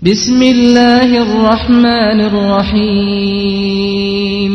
بسم الله الرحمن الرحيم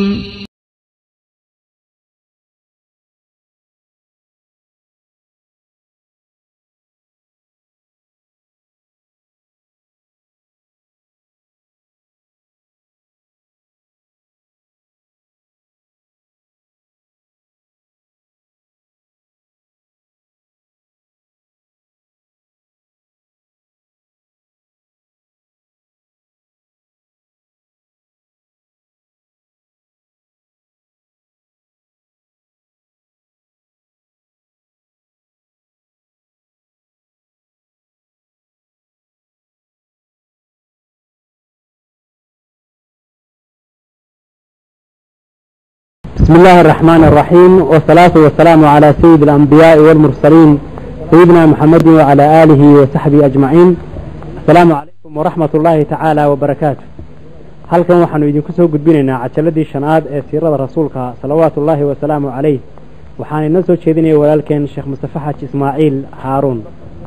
بسم الله الرحمن الرحيم والصلاة والسلام على سيد الأنبياء والمرسلين سيدنا محمد وعلى آله وصحبه أجمعين السلام عليكم ورحمة الله تعالى وبركاته halkan waxaanu idinku soo gudbinaynaa cajaladii shanaad ee siirada rasuulka salawaatu ullaahi wasalaamu calayh waxaan inoo soo jeedinaya walaalkeen sheekh mustafe xaaji ismaaciil haaruun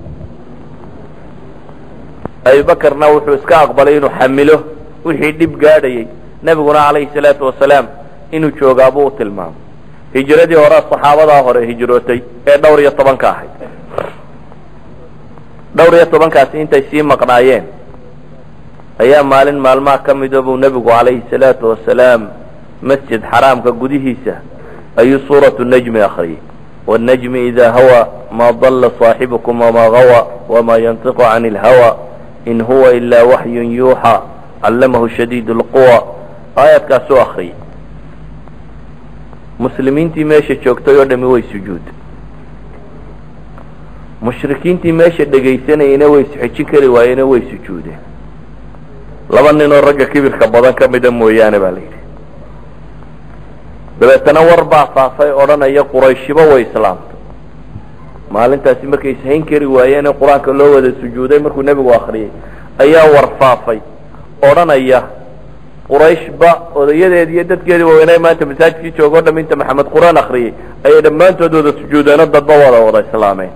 abubakarna wuxuu iska aqbalay inuu xamilo wixii dhib gaadhayey nebiguna calayhi salaatu wasalaam inuu joogaabuu u tilmaamay hijiradii hore saxaabadaa hore hijrootay ee dhowr iyo tobanka ahayd dhowr iyo tobankaasi intay sii maqnaayeen ayaa maalin maalmaha ka mida buu nebigu calayhi salaatu wasalaam masjid xaraamka gudihiisa ayuu suuratu najmi akriyay wاnnajmi idaa hawa maa dalla صaaxibukum wamaa gawa wamaa yantiqu can اlhawa in huwa ilaa waxyun yuuxa callamahu shadiid اlquwa aayaadkaasuu akriyay muslimiintii meesha joogtay oo dhami way sujuuday mushrikiintii meesha dhegaysanayena way isxejin kari waayeen way sujuudeen laba ninoo ragga kibirka badan ka mida mooyaane baa la yidhi dabeetana war baa faafay odhanaya qurayshiba way islaamtay maalintaasi markay ishayn kari waayeene qur-aanka loo wada sujuuday markuu nebigu akriyay ayaa war faafay odhanaya qurayshba odayadeedi iyo dadkeedii waaweynay maanta masaajidkii jooga o dham inta maxamed qur-aan akriyay ayay dhammaantood wada sujuudeeno dadba wada wada islaameen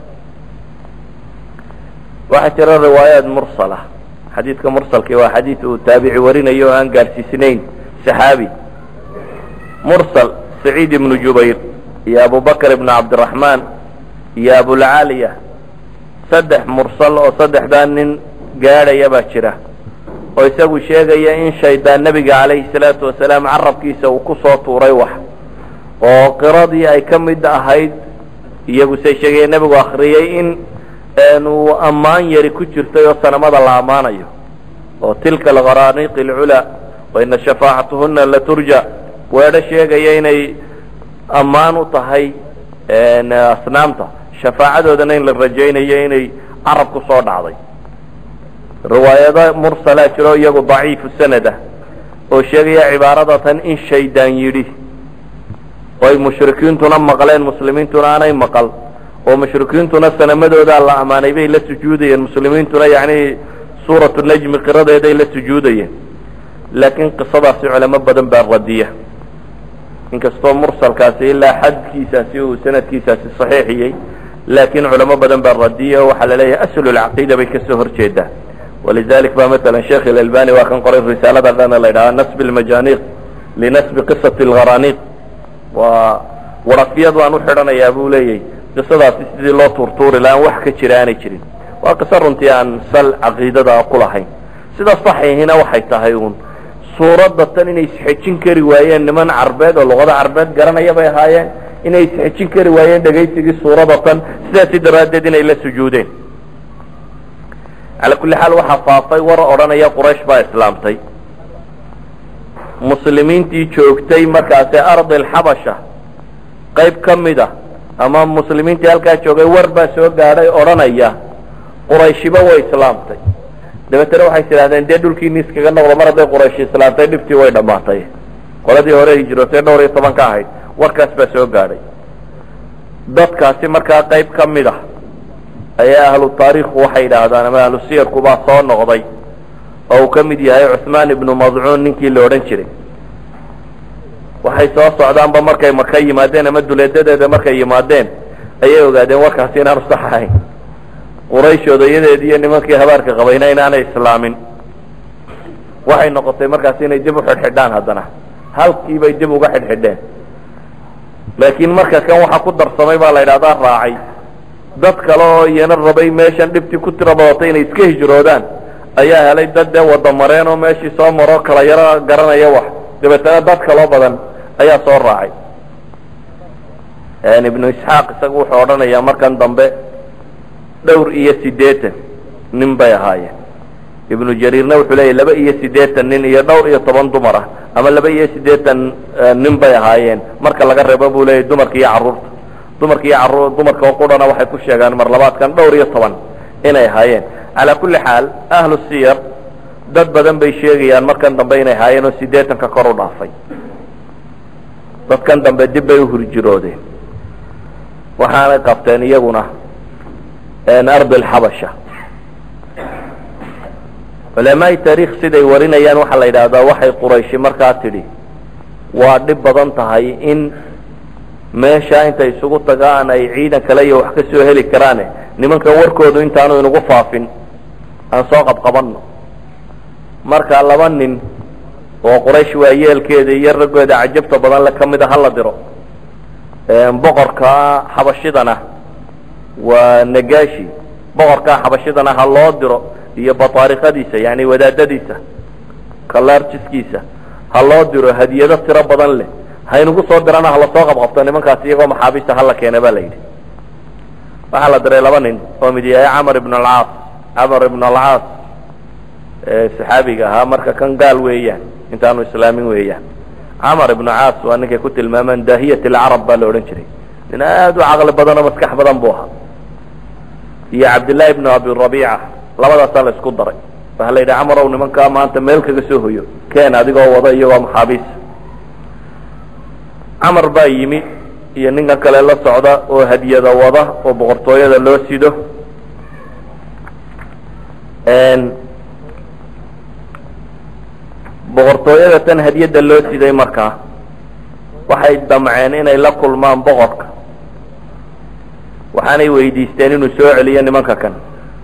waxaa jira riwaayaat mursala xadiidka mursalki waa xadiid uu taabici warinayo oo aan gaadhsiisnayn saxaabi mursal saciid ibnu jubayr iyo abubakr ibnu cabdiraxmaan iyo abulcaaliya saddex mursal oo saddexdaa nin gaadhaya baa jira oo isagu sheegaya in shaydaan nebiga calayhi salaatu wasalaam carabkiisa uu ku soo tuuray wax oo qiradii ay ka mid ahayd iyagu say sheegaya nebigu akriyay in uu ammaan yari ku jirtay oo sanamada la ammaanayo oo tilka alqaraaniiq alculaa waina shafaacatuhuna laturja weedho sheegaya inay ammaan u tahay asnaamta shafaacadoodana in la rajaynayo inay carab ku soo dhacday riwaayado mursalaa jiro iyagu daciifu sanad ah oo sheegaya cibaarada tan in shaydaan yidhi oo ay mushrikiintuna maqleen muslimiintuna aanay maqal oo mushrikiintuna sanamadoodaa la ammaanay bay la sujuudayeen muslimiintuna yacni suuratu najmi qiradeeday la sujuudayeen laakiin qisadaasi culamo badan baa radiya inkastoo mursalkaasi ilaa xadkiisaasi uu sanadkiisaasi saxiixiyey laakiin culamo badan baa radiya oo waxaa la leeyahay aslulcaqiida bay kasoo horjeedaa walidalik ba maala sheekh ilalbani waa kan qoray risaalada dhana la ydhaha nasb lmajaniiq linasbi qisati algharaniiq waa warafyad waan u xidhanayaa buu leeyahy qisadaasi sidii loo tuurtuuri la aan wax ka jira aanay jirin waa qiso runtii aan sal caqiidada ku lahayn sida saxiihina waxay tahay uun suuradda tan inay isxejin kari waayeen niman carbeed oo luqada carbeed garanaya bay ahaayeen inay isxejin kari waayeen dhegaysigii suurada tan sidaasi daraaddeed inay la sujuudeen cala kulli xaal waxaa faafay war odhanaya quraysh baa islaamtay muslimiintii joogtay markaasi ardi alxabasha qayb ka mid a ama muslimiintii halkaa joogay war baa soo gaadhay odhanaya qurayshiba way islaamtay dabeetana waxay tidhahdeen dee dhulkiini iskaga noqdo mar hadday qurayshi islaamtay dhibtii way dhammaatay qoladii hore hijrootay dhowr iyo toban ka ahayd warkaas baa soo gaadhay dadkaasi markaa qayb ka mid ah ayaa ahlu taariikhu waxay yidhaahdaan ama ahlu siyarkubaa soo noqday oo uu ka mid yahay cuثmaan ibnu madcuun ninkii la odhan jiray waxay soo socdaanba markay maka yimaadeen ama duleedadeeda markay yimaadeen ayay ogaadeen warkaasi inaanu sax ahayn quraysh odayadeedi iyo nimankii habaarka qabayna inaanay islaamin waxay noqotay markaas inay dib u xidhxidhaan haddana halkii bay dib uga xidhxidheen laakiin marka kan waxaa ku darsamay baa la yidhahdaa raacay dad kale oo iyana rabay meeshan dhibtii ku tira badatay inay iska hijroodaan ayaa helay dad dee wada mareen oo meeshii soo maro kala yaro garanaya wax dabeetana dad kaloo badan ayaa soo raacay ibnu isxaaq isagu wuxuu odhanayaa markan dambe dhowr iyo siddeetan nin bay ahaayeen ibnu jariirna wuxuu leeyahy laba iyo siddeetan nin iyo dhowr iyo toban dumar ah ama laba iyo siddeetan nin bay ahaayeen marka laga reebo buu leeyahy dumarka iyo carruurta dumarka iyo carruur dumarka oo qudhana waxay ku sheegaan mar labaadkan dhowr iyo toban inay ahaayeen calaa kulli xaal ahlu siyar dad badan bay sheegayaan markan dambe inay ahaayeen oo siddeetanka kor u dhaafay dadkan dambe dib bay u hurjiroodeen waxaanay qabteen iyaguna ardi alxabasha culamaai taariikh siday warinayaan waxaa la yidhaahdaa waxay qurayshi markaa tidhi waa dhib badan tahay in meesha intay isugu tagaan ay ciidan kale iyo wax ka soo heli karaane nimankan warkoodu intaanu inugu faafin aan soo qabqabanno marka laba nin oo quraysh waayeelkeeda iyo raggooda cajabta badan le ka mida hala diro boqorka xabashidana waa nagashi boqorka xabashidana ha loo diro iyo bataariqadiisa yani wadaadadiisa kalarjiskiisa ha loo diro hadiyado tiro badan leh haynugu soo dirana hala soo qabqabto nimankaas iyagoo maxaabiista hala keena ba la yidhi waxaa la diray laba nin oo mid yahay camar ibn alcaas camar ibn alcaas saxaabiga ahaa marka kan gaal weeyaan intaanu islaamin weeyaan camar ibnu caas waa ninkay ku tilmaamaan daahiyat alcarab baa la odhan jiray nin aad u caqli badan oo maskax badan buu ahaa iyo cabdillahi ibnu abi rabiica labadaasaa la isku daray waxaa la yidhi camarow nimankaa maanta meel kaga soo hoyo keen adigoo wada iyagoo maxaabiis camar baa yimi iyo ninkan kale la socda oo hadiyada wada oo boqortooyada loo sido boqortooyada tan hadiyadda loo siday markaa waxay damceen inay la kulmaan boqorka waxaanay weydiisteen inuu soo celiyo nimanka kan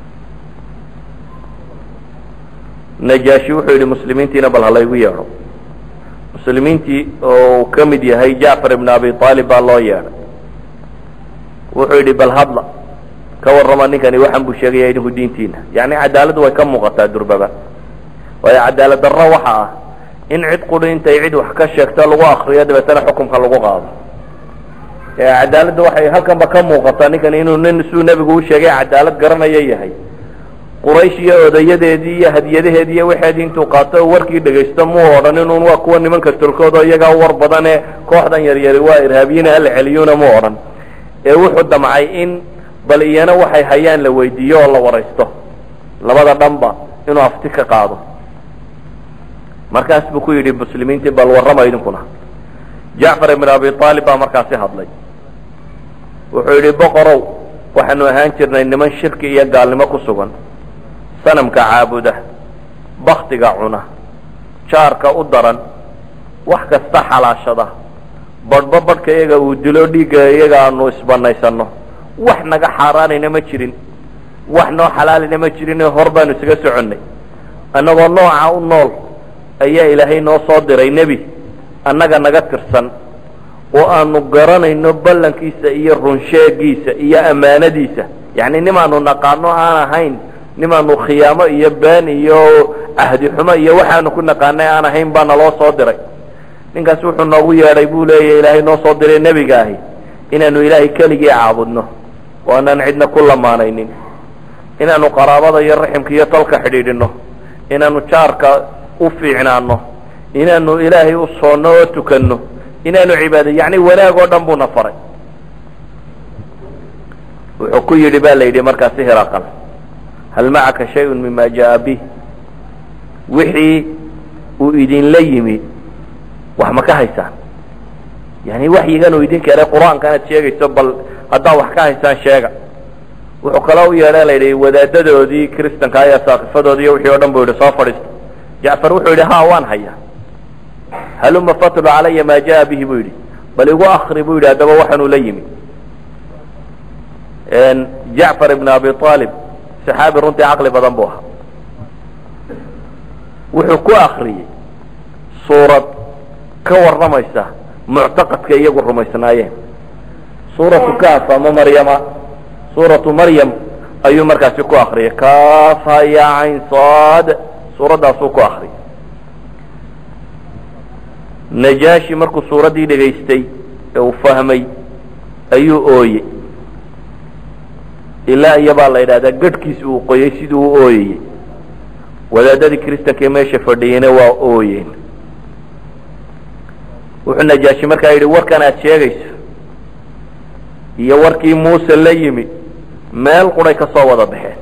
najaashi wuxuu yidhi muslimiintiina bal halaygu yeedho muslimiintii oo uu ka mid yahay jacfar ibn abi aalib baa loo yeedhay wuxuu yidhi bal hadla ka warrama ninkani waxan buu sheegaya idinku diintiina yacni cadaaladdu way ka muuqataa durbaba waayo cadaalad darro waxa ah in cid quri intay cid wax ka sheegto lagu akriyo dabeetana xukumka lagu qaado cadaaladda waxay halkanba ka muuqataa ninkan inuu nin siduu nebigu u sheegay cadaalad garanaya yahay quraysh iyo odayadeedii iyo hadiyadaheedii iyo waxeedii intuu qaato oo warkii dhegaysto muu odhan inuun waa kuwa nimanka tolkooda iyagaa war badane kooxdan yaryari waa irhaabiyina hala celiyuna muu odhan ee wuxuu damcay in bal iyana waxay hayaan la weydiiyo oo la waraysto labada dhanba inuu afti ka qaado markaas buu ku yidhi muslimiintii bal warrama idinkuna jacfar ibn abi aalib baa markaasi hadlay wuxuu yidhi boqorow waxaanu ahaan jirnay niman shirki iyo gaalnimo ku sugan sanamka caabuda baktiga cuna jaarka u daran wax kasta xalaashada badhba badhka iyaga uu dilo dhiigga iyaga aanu isbanaysanno wax naga xaaraanayna ma jirin wax noo xalaalina ma jirin hor baanu isaga soconnay annagoo nooca u nool ayaa ilaahay noo soo diray nebi annaga naga tirsan oo aanu garanayno ballankiisa iyo runsheegiisa iyo ammaanadiisa yacni nimaanu naqaano aan ahayn nimaanu khiyaamo iyo been iyo cahdi xumo iyo waxaanu ku naqaanay aan ahayn baa naloo soo diray ninkaas wuxuu noogu yeedhay buu leeyahy ilaahay noo soo diray nebiga ahi inaanu ilaahay keligii caabudno oo aanaan cidna ku lamaanaynin inaanu qaraabada iyo raximka iyo tolka xidhiidhino inaanu jaarka u fiicnaano inaanu ilaahay u soonno oo tukanno inaanu cibaada yacni wanaag oo dhan buuna faray wuxuu ku yidhi ba la yidhi markaasi hiraqal hal macaka shayun mima jaa bih wixii uu idinla yimi wax ma ka haysaan yani waxyigan uu idin keenay qur-aanka inaad sheegayso bal haddaad wax ka haysaan sheega wuxuu kaloo u yeedha la yidhi wadaadadoodii kristanka iyo saakifadoodii iyo wixii o dhan buu yidhi soo fadhiista jacfar wuxuu yidhi ha waan hayaa haluma fatlu calaya ma jaa bihi buu yidhi bal igu akri buu yidhi haddaba waxaanuu la yimi jacfar ibn abi aalib saxaabi runtii caqli badan buu ahaa wuxuu ku akriyey suurad ka warramaysa muctaqadka iyagu rumaysnaayeen suuratu kaaf ama maryama suuratu maryam ayuu markaasi ku akriyay kaafa ya cayn saad suuraddaasuu ku akriyay najaashi markuu suuraddii dhegaystay ee uu fahmay ayuu ooyey ilaa iyo baa la yidhahdaa gadhkiisi uu qoyey siduu u ooyayey wadaadadii kristanka ee meesha fadhiyeyna waa ooyeen wuxuu najaashi markaa yidhi warkan aad sheegayso iyo warkii muuse la yimi meel quray ka soo wada baxeen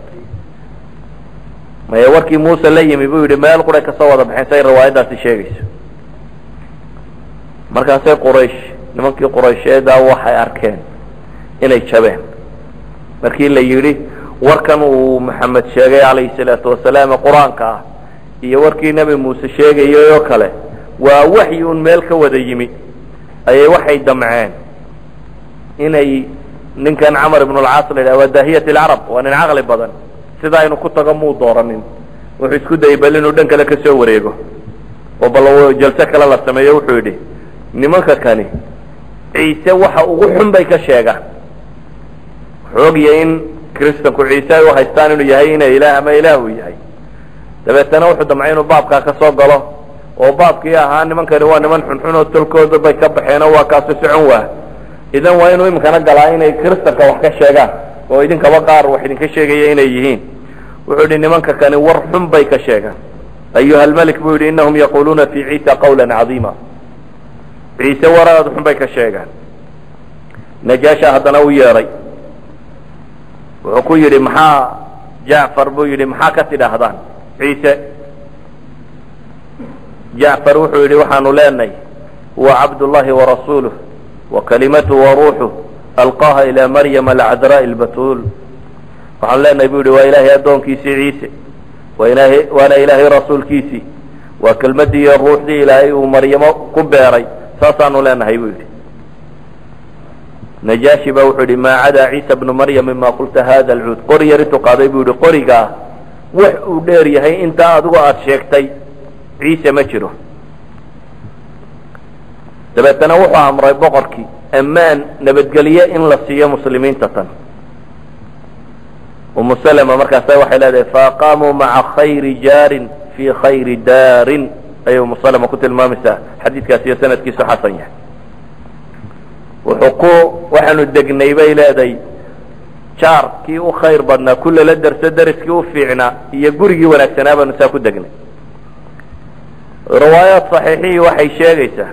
maya warkii muuse la yimi buu yidhi meel quray ka soo wada baxeen say riwaayaddaasi sheegayso markaasay quraysh nimankii quraysheedaa waxay arkeen inay jabeen markii la yidhi warkan uu maxamed sheegay calayhi salaatu wasalaam ee qur-aanka ah iyo warkii nebi muuse sheegayay oo kale waa waxyi un meel ka wada yimi ayay waxay damceen inay ninkan camar ibn alcaas la yidhaha waa daahiyat alcarab waa nin caqli badan sida aynu ku tago muu dooranin wuxuu isku dayay bal inuu dhan kale ka soo wareego oo bal jalse kale la sameeyo wuxuu yidhi nimanka kani ciise waxa ugu xun bay ka sheegaan wuxuu ogyahay in kristanku ciise ay u haystaan inuu yahay ina ilaah ama ilaah uu yahay dabeetana wuxuu damcay inuu baabkaa ka soo galo oo baabkii ahaa nimankani waa niman xunxun oo tolkooda bay ka baxeen oo waa kaasu socon waa idan waa inuu iminkana galaa inay kristanka wax ka sheegaan oo idinkaba qaar wax idinka sheegaya inay yihiin wuxuu yidhi nimanka kani war xun bay ka sheegaan ayuha almelik buu yidhi inahum yaquluuna fi ciisa qawla cadiima ciise waraad xun bay ka sheegaan najaasha haddana u yeedhay wuxuu ku yidhi maxaa jacfar buu yidhi maxaa ka tidhaahdaan ciise jacfar wuxuu yidhi waxaanu leenahay huwa cabdullahi warasuuluh wakalimatu waruuxuh alqaaha ilaa maryama alcadraa'i albatuul waxaanu leenahay buu yidhi waa ilaahay addoonkiisii ciise waa ilaahay waana ilaahay rasuulkiisii waa kelmaddii iyo ruuxdii ilaahay uu maryamo ku beeray saasaanu leenahay buu yidhi najaashi baa wuxuu yidhi maa cadaa ciisa bnu maryam mima qulta hada alcuud qori yar intuu qaaday buu yidhi qorigaa wax uu dheer yahay intaa adigu aada sheegtay ciise ma jiro dabeetana wuxuu amray boqorkii ammaan nabadgelye in la siiyo muslimiinta tan umu salma markaasa waxay leedahay faaqaamuu maca khayri jaarin fii khayri daarin ayay umu salma ku tilmaamaysaa xadiidkaas iyo sanadkiisu xasan yahay wuxuu ku waxaanu degnay bay leedahay jaar kii u khayr badnaa ku lala derso deriskii u fiicnaa iyo gurigii wanaagsanaa baanu saa ku degnay riwaayaat saxiixihii waxay sheegaysaa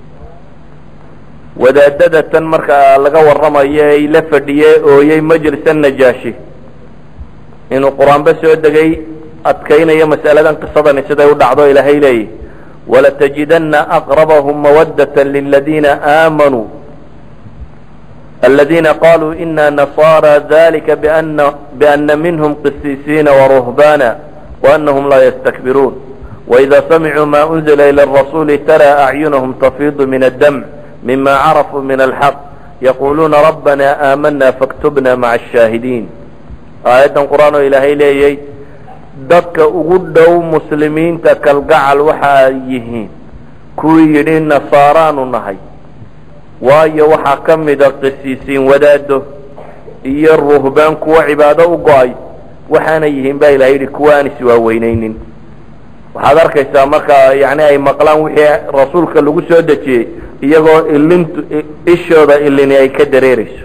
wadaadada tan markaa laga warramayo ay la fadhiyee ooyey majlisa najaashi inuu qur-aanba soo degay adkaynayo mas'aladan qisadani siday u dhacdo ilaahay leeyahy walatajidana aqrabahum mawadata liladiina aamanuu aladiina qaluu ina nasaara dalika bana biana minhm qisiisiina waruhbana waanahum laa ystakbiruun waida samicuu ma unzila ila rasuli tara acyunahum tafiidu min addamc mima carafuu min alxaq yaquluuna rabbana aamana faktubna maca ashaahidiin aayaddan qur-aan oo ilaahay leeyay dadka ugu dhow muslimiinta kalgacal waxa ay yihiin kuwii yidhi nasaaraanu nahay waayo waxaa ka mida qisiisiin wadaado iyo ruhbaan kuwa cibaado u go-ay waxaana yihiin baa ilahay yidhi kuwa aan iswaaweynaynin waxaad arkaysaa marka yani ay maqlaan wixii rasuulka lagu soo dejiyey iyagoo ilintu ishooda ilini ay ka dareerayso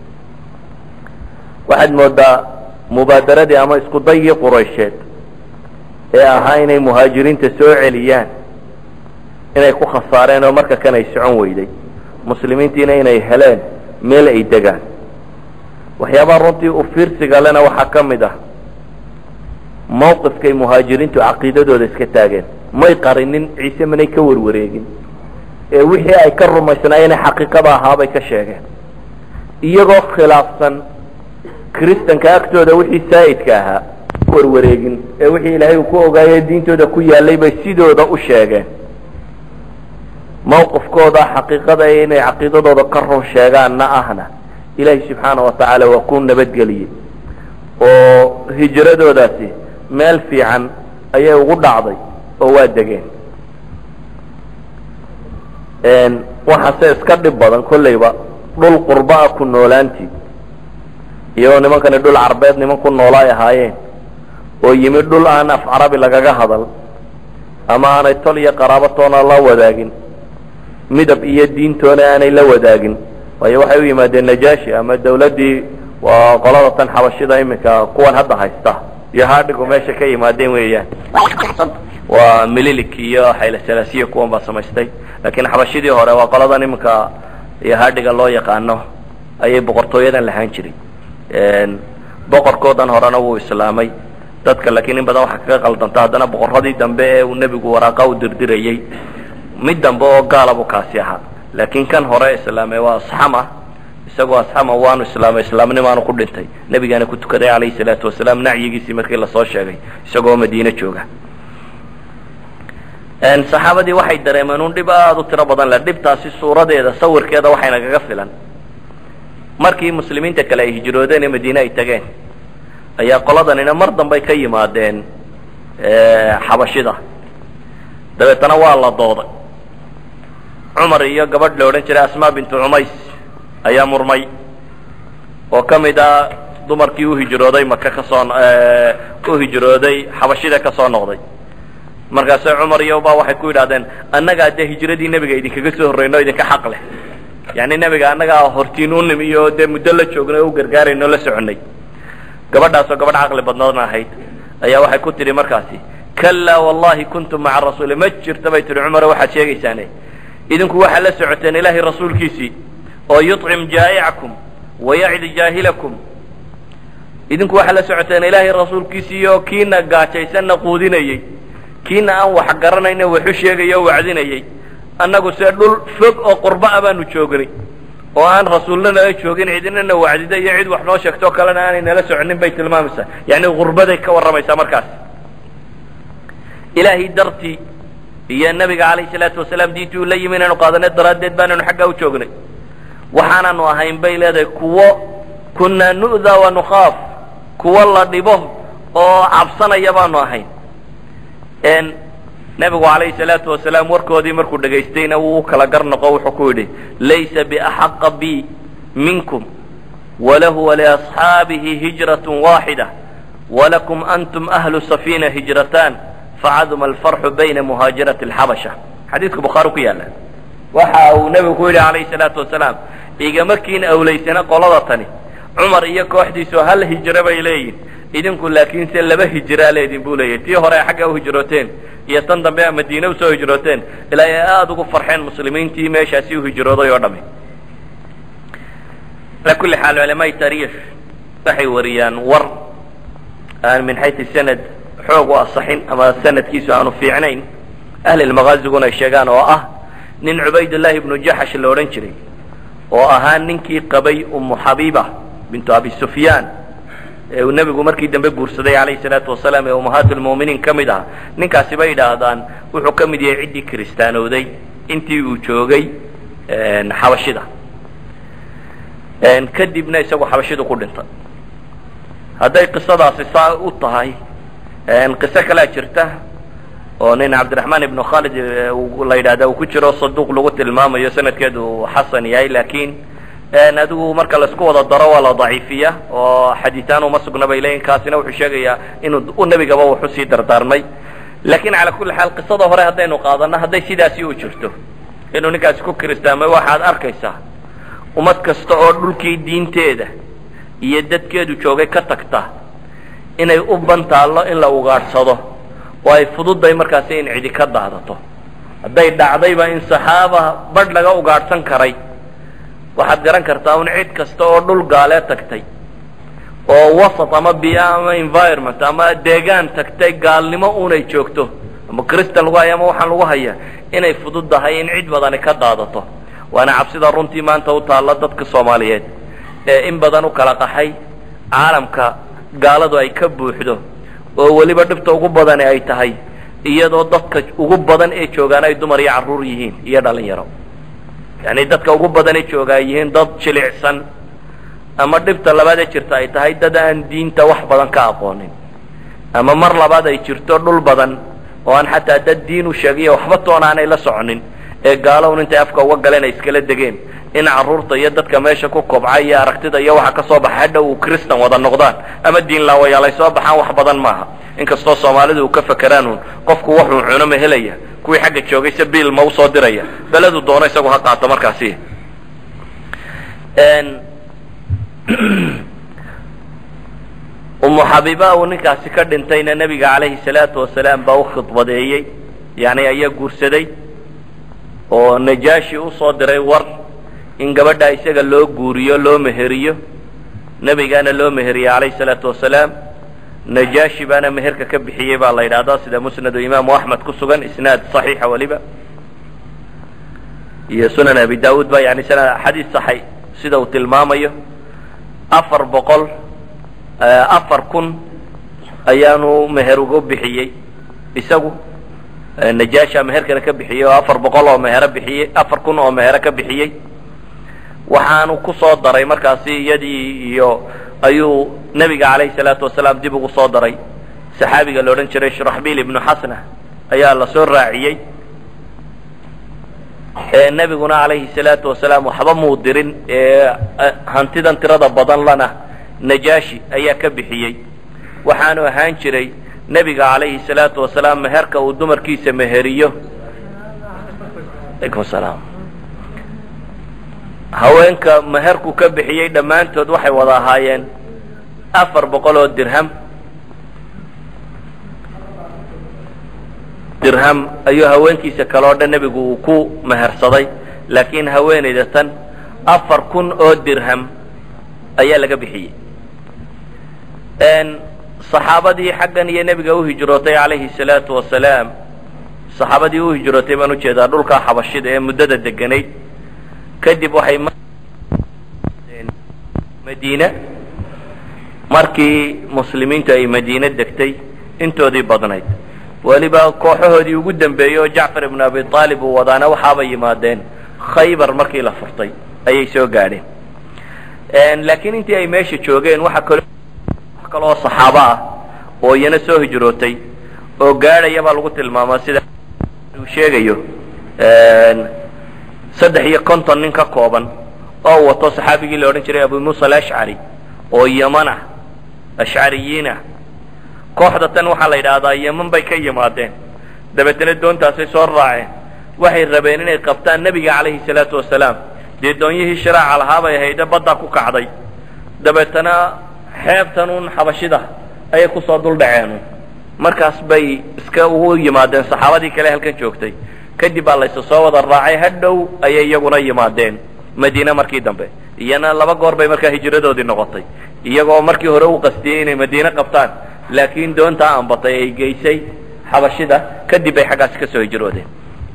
waxaad moodaa mubaadaradii ama isku dayii quraysheed ee ahaa inay muhaajiriinta soo celiyaan inay ku khasaareen oo marka kan ay socon weyday muslimiintiina inay heleen meel ay degaan waxyaabaha runtii u fiirsiga lena waxaa ka mid ah mawqifkay muhaajiriintu caqiidadooda iska taageen may qarinin ciise manay ka warwareegin ee wixii ay ka rumaysnaayeen xaqiiqada ahaabay ka sheegeen iyagoo khilaafsan kristanka agtooda wixii saa'idka ahaa warwareegin ee wixii ilaahay uu ku ogaayey diintooda ku yaallay bay sidooda u sheegeen mawqifkooda xaqiiqada inay caqiidadooda ka run sheegaanna ahna ilaahay subxaana wa tacaala waa ku nabadgeliyey oo hijradoodaasi meel fiican ayay ugu dhacday oo waa degeen waxaase iska dhib badan kollayba dhul qurba-a ku noolaantii iyagoo nimankani dhul carbeed niman ku noola ay ahaayeen oo yimi dhul aan af carabi lagaga hadal ama aanay tol iyo qaraabatoona la wadaagin midab iyo diintoona aanay la wadaagin waayo waxay u yimaadeen najaashi ama dawladdii waa qolada tan xabashida iminka kuwan hadda haysta iyo haadhigu meesha ka yimaadeen weeyaan waa mililik iyo xaylasalaasiya kuwan baa samaystay laakiin xabashidii hore waa qoladan iminka iyo haadhiga loo yaqaano ayay boqortooyadan lahaan jiray boqorkoodan horena wuu islaamay dadka laakiin in badan waxaa kaga qaldanta haddana boqorradii dambe ee uu nebigu waraaqa u dirdirayey mid dambe oo gaala buu kaasi ahaa laakiin kan hore islaamay waa asxama isagoo asxama waanu islaamay islaamnimaanu ku dhintay nebigaana ku tukaday calayhi salaatu wasalaam nacyigiisii markii lasoo sheegay isagoo madiine jooga saxaabadii waxay dareemeen un dhib aada u tiro badan le dhibtaasi suuradeeda sawirkeeda waxayna kaga filan markii muslimiinta kale ay hijroodeen ee madiine ay tageen ayaa qoladanina mar dambay ka yimaadeen xabashida dabeetana waa la dooday cumar iyo gabadh la odhan jiray asmaa bintu cumays ayaa murmay oo ka mid ah dumarkii u hijrooday maka kasoo u hijrooday xabashida ka soo noqday markaase cumar iyo baa waxay ku yidhahdeen annagaa dee hijradii nebiga idinkaga soo horreyno idinka xaq leh yani nebiga annagaa hortiin u nimi iyo dee muddo la joognay o u gargaarayno la soconnay gabadhaasoo gabadh caqli badnaadna ahayd ayaa waxay ku tidhi markaasi kallaa wallahi kuntum maca rasuuli ma jirta bay tihi cumaro waxaad sheegaysaane idinku waxaad la socoteen ilaahay rasuulkiisii oo yuطcim jaa'icakum wayacdi jaahilakum idinku waxaad la socoteen ilaahay rasuulkiisii oo kiina gaajaysanna quudinayey kiina aan wax garanayna waxu sheegaya o wacdinayey annagu see dhul fog oo qurba'a baanu joognay oo aan rasuulna nala joogin cidinana wacdida iyo cid wax noo sheegtoo kalena aanay nala soconin bay tilmaamaysaa yani gurbaday ka warramaysaa markaas ilaahay dartii iyo nabiga calayhi salaatu wasalaam diintii uu la yimi inaynu qaadanay daraaddeed baanaynu xaggaa u joognay waxaananu ahayn bay leedahay kuwo kunaa nu'daa wa nukhaaf kuwo la dhibo oo cabsanaya baanu ahayn nebigu calayhi salaatu wasalaam warkoodii markuu dhegaystayna wuu u kala gar noqo wuxuu ku yidhi laysa biaxaqa bi minkum walahu waliasxaabihi hijrat waaxida walakum antum ahlu safiina hijrataan facaduma alfarxu bayna muhaajirati alxabasha xadiidka bukhaari ku yaalla waxa uu nebigu ku yidhi calayhi salaatu wasalaam igama kiin awlaysana qolada tani cumar iyo kooxdiisu hal hijro bay leeyihin idinku laakiin se laba hijraa leedin buu leeyahy tii hore ay xagga u hijrooteen iyo tan dambe a madiine usoo hijrooteen ilaa ay aada ugu farxeen muslimiintii meeshaasi u hijrooday oo dhami ala kulli xaal culamaai taariikh waxay wariyaan war aan min xayu sanad xoog u asaxin ama sanadkiisu aanu fiicnayn ahlilmakaaziguna ay sheegaan oo ah nin cubaydullaahi ibnu jaxash la odhan jiray oo ahaa ninkii qabay ummu xabiiba bintu abi sufyaan ee uu nebigu markii dambe guursaday calayhi salaatu wasalaam ee ummahaat lmu'miniin ka mid aha ninkaasi bay idhaahdaan wuxuu ka mid yahay ciddii kiristaanowday intii uu joogay xabashida kadibna isagu xabashidu ku dhintay hadday qisadaasi saa u tahay qiso kalea jirta oo nin cabdiraxmaan ibnu khalid la yidhahda uu ku jiro saduuq lagu tilmaamayo sanadkeedu xasan yahay laakiin adigu marka laisku wada daro waa la daciifiya oo xadiitaan uma sugna bay leeyihin kaasina wuxuu sheegayaa inuu u nebigaba wuxu sii dardaarmay lakin cala kulli xaal qisada hore haddaynu qaadano hadday sidaasi u jirto inuu ninkaasi ku kiristaamay waxaad arkaysaa ummad kasta oo dhulkii diinteeda iyo dadkeedu joogay ka tagta inay u bantaallo in la ugaadhsado oo ay fududday markaasi in cidi ka daadato hadday dhacdayba in saxaaba badh laga ugaadhsan karay waxaad garan kartaa un cid kasta oo dhul gaalee tagtay oo wasat ama bia ama environment ama deegaan tagtay gaalnimo unay joogto ama cristan lagu haya ama waxaan lagu haya inay fududdahay in cid badani ka daadato waana cabsida runtii maanta u taalla dadka soomaaliyeed ee in badan u kala qaxay caalamka gaaladu ay ka buuxdo oo weliba dhibta ugu badani ay tahay iyadoo dadka ugu badan ee joogaan ay dumar iyo carruur yihiin iyo dhalinyaro yani dadka ugu badan ee jooga ay yihiin dad jilicsan ama dhibta labaad ee jirta ay tahay dad aan diinta wax badan ka aqoonin ama mar labaad ay jirto dhul badan oo aan xataa dad diin u sheegiyo waxba toona aanay la soconin ee gaalown intay afka uga galeen ay iskala degeen in carruurta iyo dadka meesha ku kobca iyo aragtida iyo waxa ka soo baxa hadhow uu kristan wada noqdaan ama diin laawayaal ay soo baxaan wax badan maaha inkastoo soomaalidu uu ka fakeraan uun qofku wuxuu cuno ma helaya kuwii xagga joogay se biil ma usoo diraya beledu doono isagu ha qaato markaasi umu xabiiba uu ninkaasi ka dhintayna nebiga calayhi salaatu wasalaam baa u khidbadeeyey yani ayaa guursaday oo najaashi usoo diray war in gabadha isaga loo guuriyo loo meheriyo nebigaana loo meheriyey calayhi salaatu wasalaam najaashi baana meherka ka bixiyey baa la yidhahdaa sida musnadu imaamu axmed ku sugan isnaad saxiixa weliba iyo sunan abi daawuud ba yani sana xadiis saxay sida uu tilmaamayo afar boqol afar kun ayaanu meher uga bixiyey isagu najaasha meherkana ka bixiyey oo afar boqol oo mehero bixiyey afar kun oo mehero ka bixiyey waxaanu ku soo daray markaasi iyadii iyo ayuu nebiga calayhi salaatu wasalaam dib ugu soo daray saxaabiga la odhan jiray shuraxbiil ibnu xasna ayaa la soo raaciyey nebiguna calayhi salaatu wasalaam waxba muu dirin hantidan tirada badan lana najaashi ayaa ka bixiyey waxaanu ahaan jiray nebiga calayhi salaatu wasalaam meherka uu dumarkiisa meheriyo alaykum salaam haweenka meherku ka bixiyey dhammaantood waxay wada ahaayeen afar boqol oo dirham dirham ayuu haweenkiisa kale oo dhan nebigu uu ku mehersaday laakiin haweenayda tan afar kun oo dirham ayaa laga bixiyey saxaabadii xaggan iyo nebiga u hijrootay calayhi salaatu wasalaam saxaabadii u hijrootay baan ujeedaa dhulkaa xabashida ee muddada deganayd kadib waxay madiine markii muslimiintu ay madiine degtay intoodii badnayd weliba kooxahoodii ugu dambeeyey oo jacfar ibnu abi aalib uu wadaana waxaabay yimaadeen khaybar markii la furtay ayay soo gaadheen laakiin intii ay meesha joogeen waxa kalo wax kaloo saxaabo ah oo iyana soo hijrootay oo gaadhaya baa lagu tilmaamaa sida uu sheegayo saddex iyo konton nin ka kooban oo wato saxaabigii la odhan jiray abu muusa alashcari oo yeman ah ashcariyiin ah kooxda tan waxaa la yidhaahdaa yeman bay ka yimaadeen dabeetana doontaasay soo raaceen waxay rabeen inay qabtaan nebiga calayhi salaatu wasalaam dee doonyihii shiraaca lahaa bay ahayde baddaa ku kacday dabeetana xeebtan uun xabashida ayay kusoo dul dhaceen markaas bay iska ugu yimaadeen saxaabadii kale halkan joogtay kadib baa laysu soo wada raacay hadhow ayay iyaguna yimaadeen madiine markii dambe iyana laba goor bay markaa hijradoodii noqotay iyagoo markii hore u qastiyey inay madiine qabtaan laakiin doontaa ambatay ay geysay xabashida kadib bay xaggaasi ka soo hijroodeen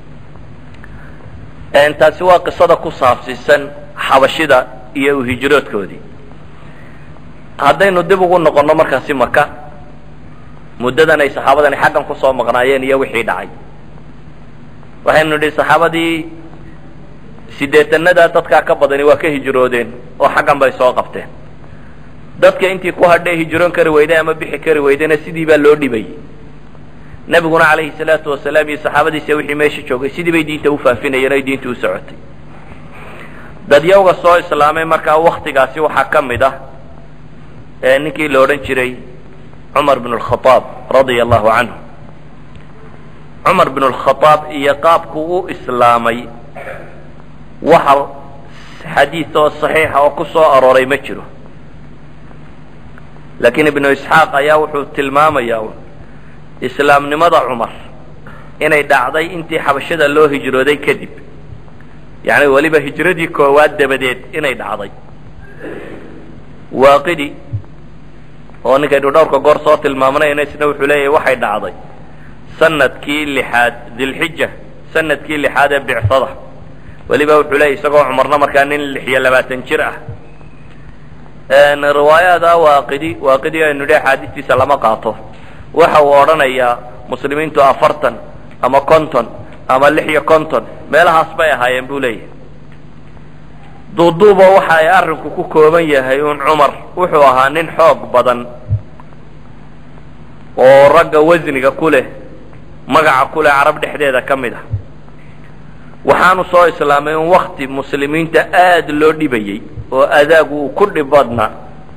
taasi waa qisada ku saabsiisan xabashida iyo hijroodkoodii haddaynu dib ugu noqonno markaasi maka muddadan ay saxaabadani xaggan kusoo maqnaayeen iyo wixii dhacay waxaynu nidhi saxaabadii sideetanada dadkaa ka badani waa ka hijroodeen oo xaggan bay soo qabteen dadka intii ku hadhee hijroon kari weyday ama bixi kari weydayna sidii baa loo dhibayey nebiguna calayhi salaatu wasalaam iyo saxaabadiisa wixii meesha joogay sidii bay diinta ufaafinayeen oy diinta u socotay dadyawga soo islaamay markaa waktigaasi waxaa ka mid ah ninkii la odhan jiray cumar bn اlkhaaab radia allahu canhu cumar bn اlkhaaab iyo qaabku u islaamay waxa xadiid oo saxiixa oo ku soo arooray ma jiro laakiin ibnu isxaaq ayaa wuxuu tilmaamayaa islaamnimada cumar inay dhacday intii xabashada loo hijrooday kadib yani weliba hijradii koowaad dabadeed inay dhacday waaqidi oo ninkaynu dhowrka goor soo tilmaamnayna isna wuxuu leeyahay waxay dhacday sanadkii lixaad dilxija sanadkii lixaad ee bicsada weliba wuxuu leeyahy isagoo cumarna markaa nin lix iyo labaatan jir ah riwaayada waaqidi waaqidi aynu idhi axaadiistiisa lama qaato waxa uu odhanayaa muslimiintu afartan ama konton ama lix iyo konton meelahaas bay ahaayeen buu leeyahay duuduuba waxa ay arrinku ku kooban yahay un cumar wuxuu ahaa nin xoog badan oo ragga wasniga ku leh magaca kule carab dhexdeeda ka mid ah waxaanu soo islaamay in wakti muslimiinta aada loo dhibayey oo adaagu uu ku dhib badnaa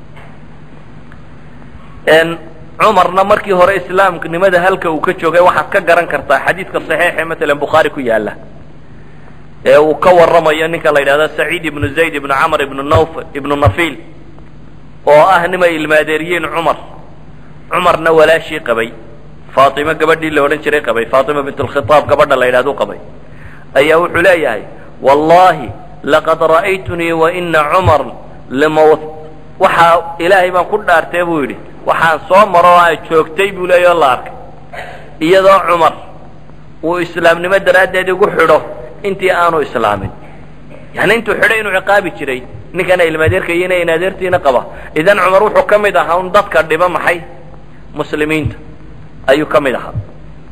cumarna markii hore islaamnimada halka uu ka joogay waxaad ka garan kartaa xadiidka saxiixe matalan bukhaari ku yaala ee uu ka warramayo ninka la yidhahdo saciid ibnu zayd ibnu camr ibnu nawf ibnu nafiil oo ah nimay ilmaadeeriyeen cumar cumarna walaashii qabay faatima gabadhii la odhan jiray qabay faatima bint lkhitaab gabadha la yidhahdo qabay ayaa wuxuu leeyahay wallahi laqad ra'aytunii waina cumar lama waxaa ilaahay baan ku dhaartee buu yidhi waxaan soo maro oo a joogtay buu leeya o la arkay iyadoo cumar uu islaamnimo daraaddeed igu xidho intii aanu islaamin yani intuu xidhay inuu ciqaabi jiray ninkana ilmaadeerkayina inadeertiina qaba idan cumar wuxuu ka mid ahaa un dadka dhiba maxay muslimiinta ayuu ka mid ahaa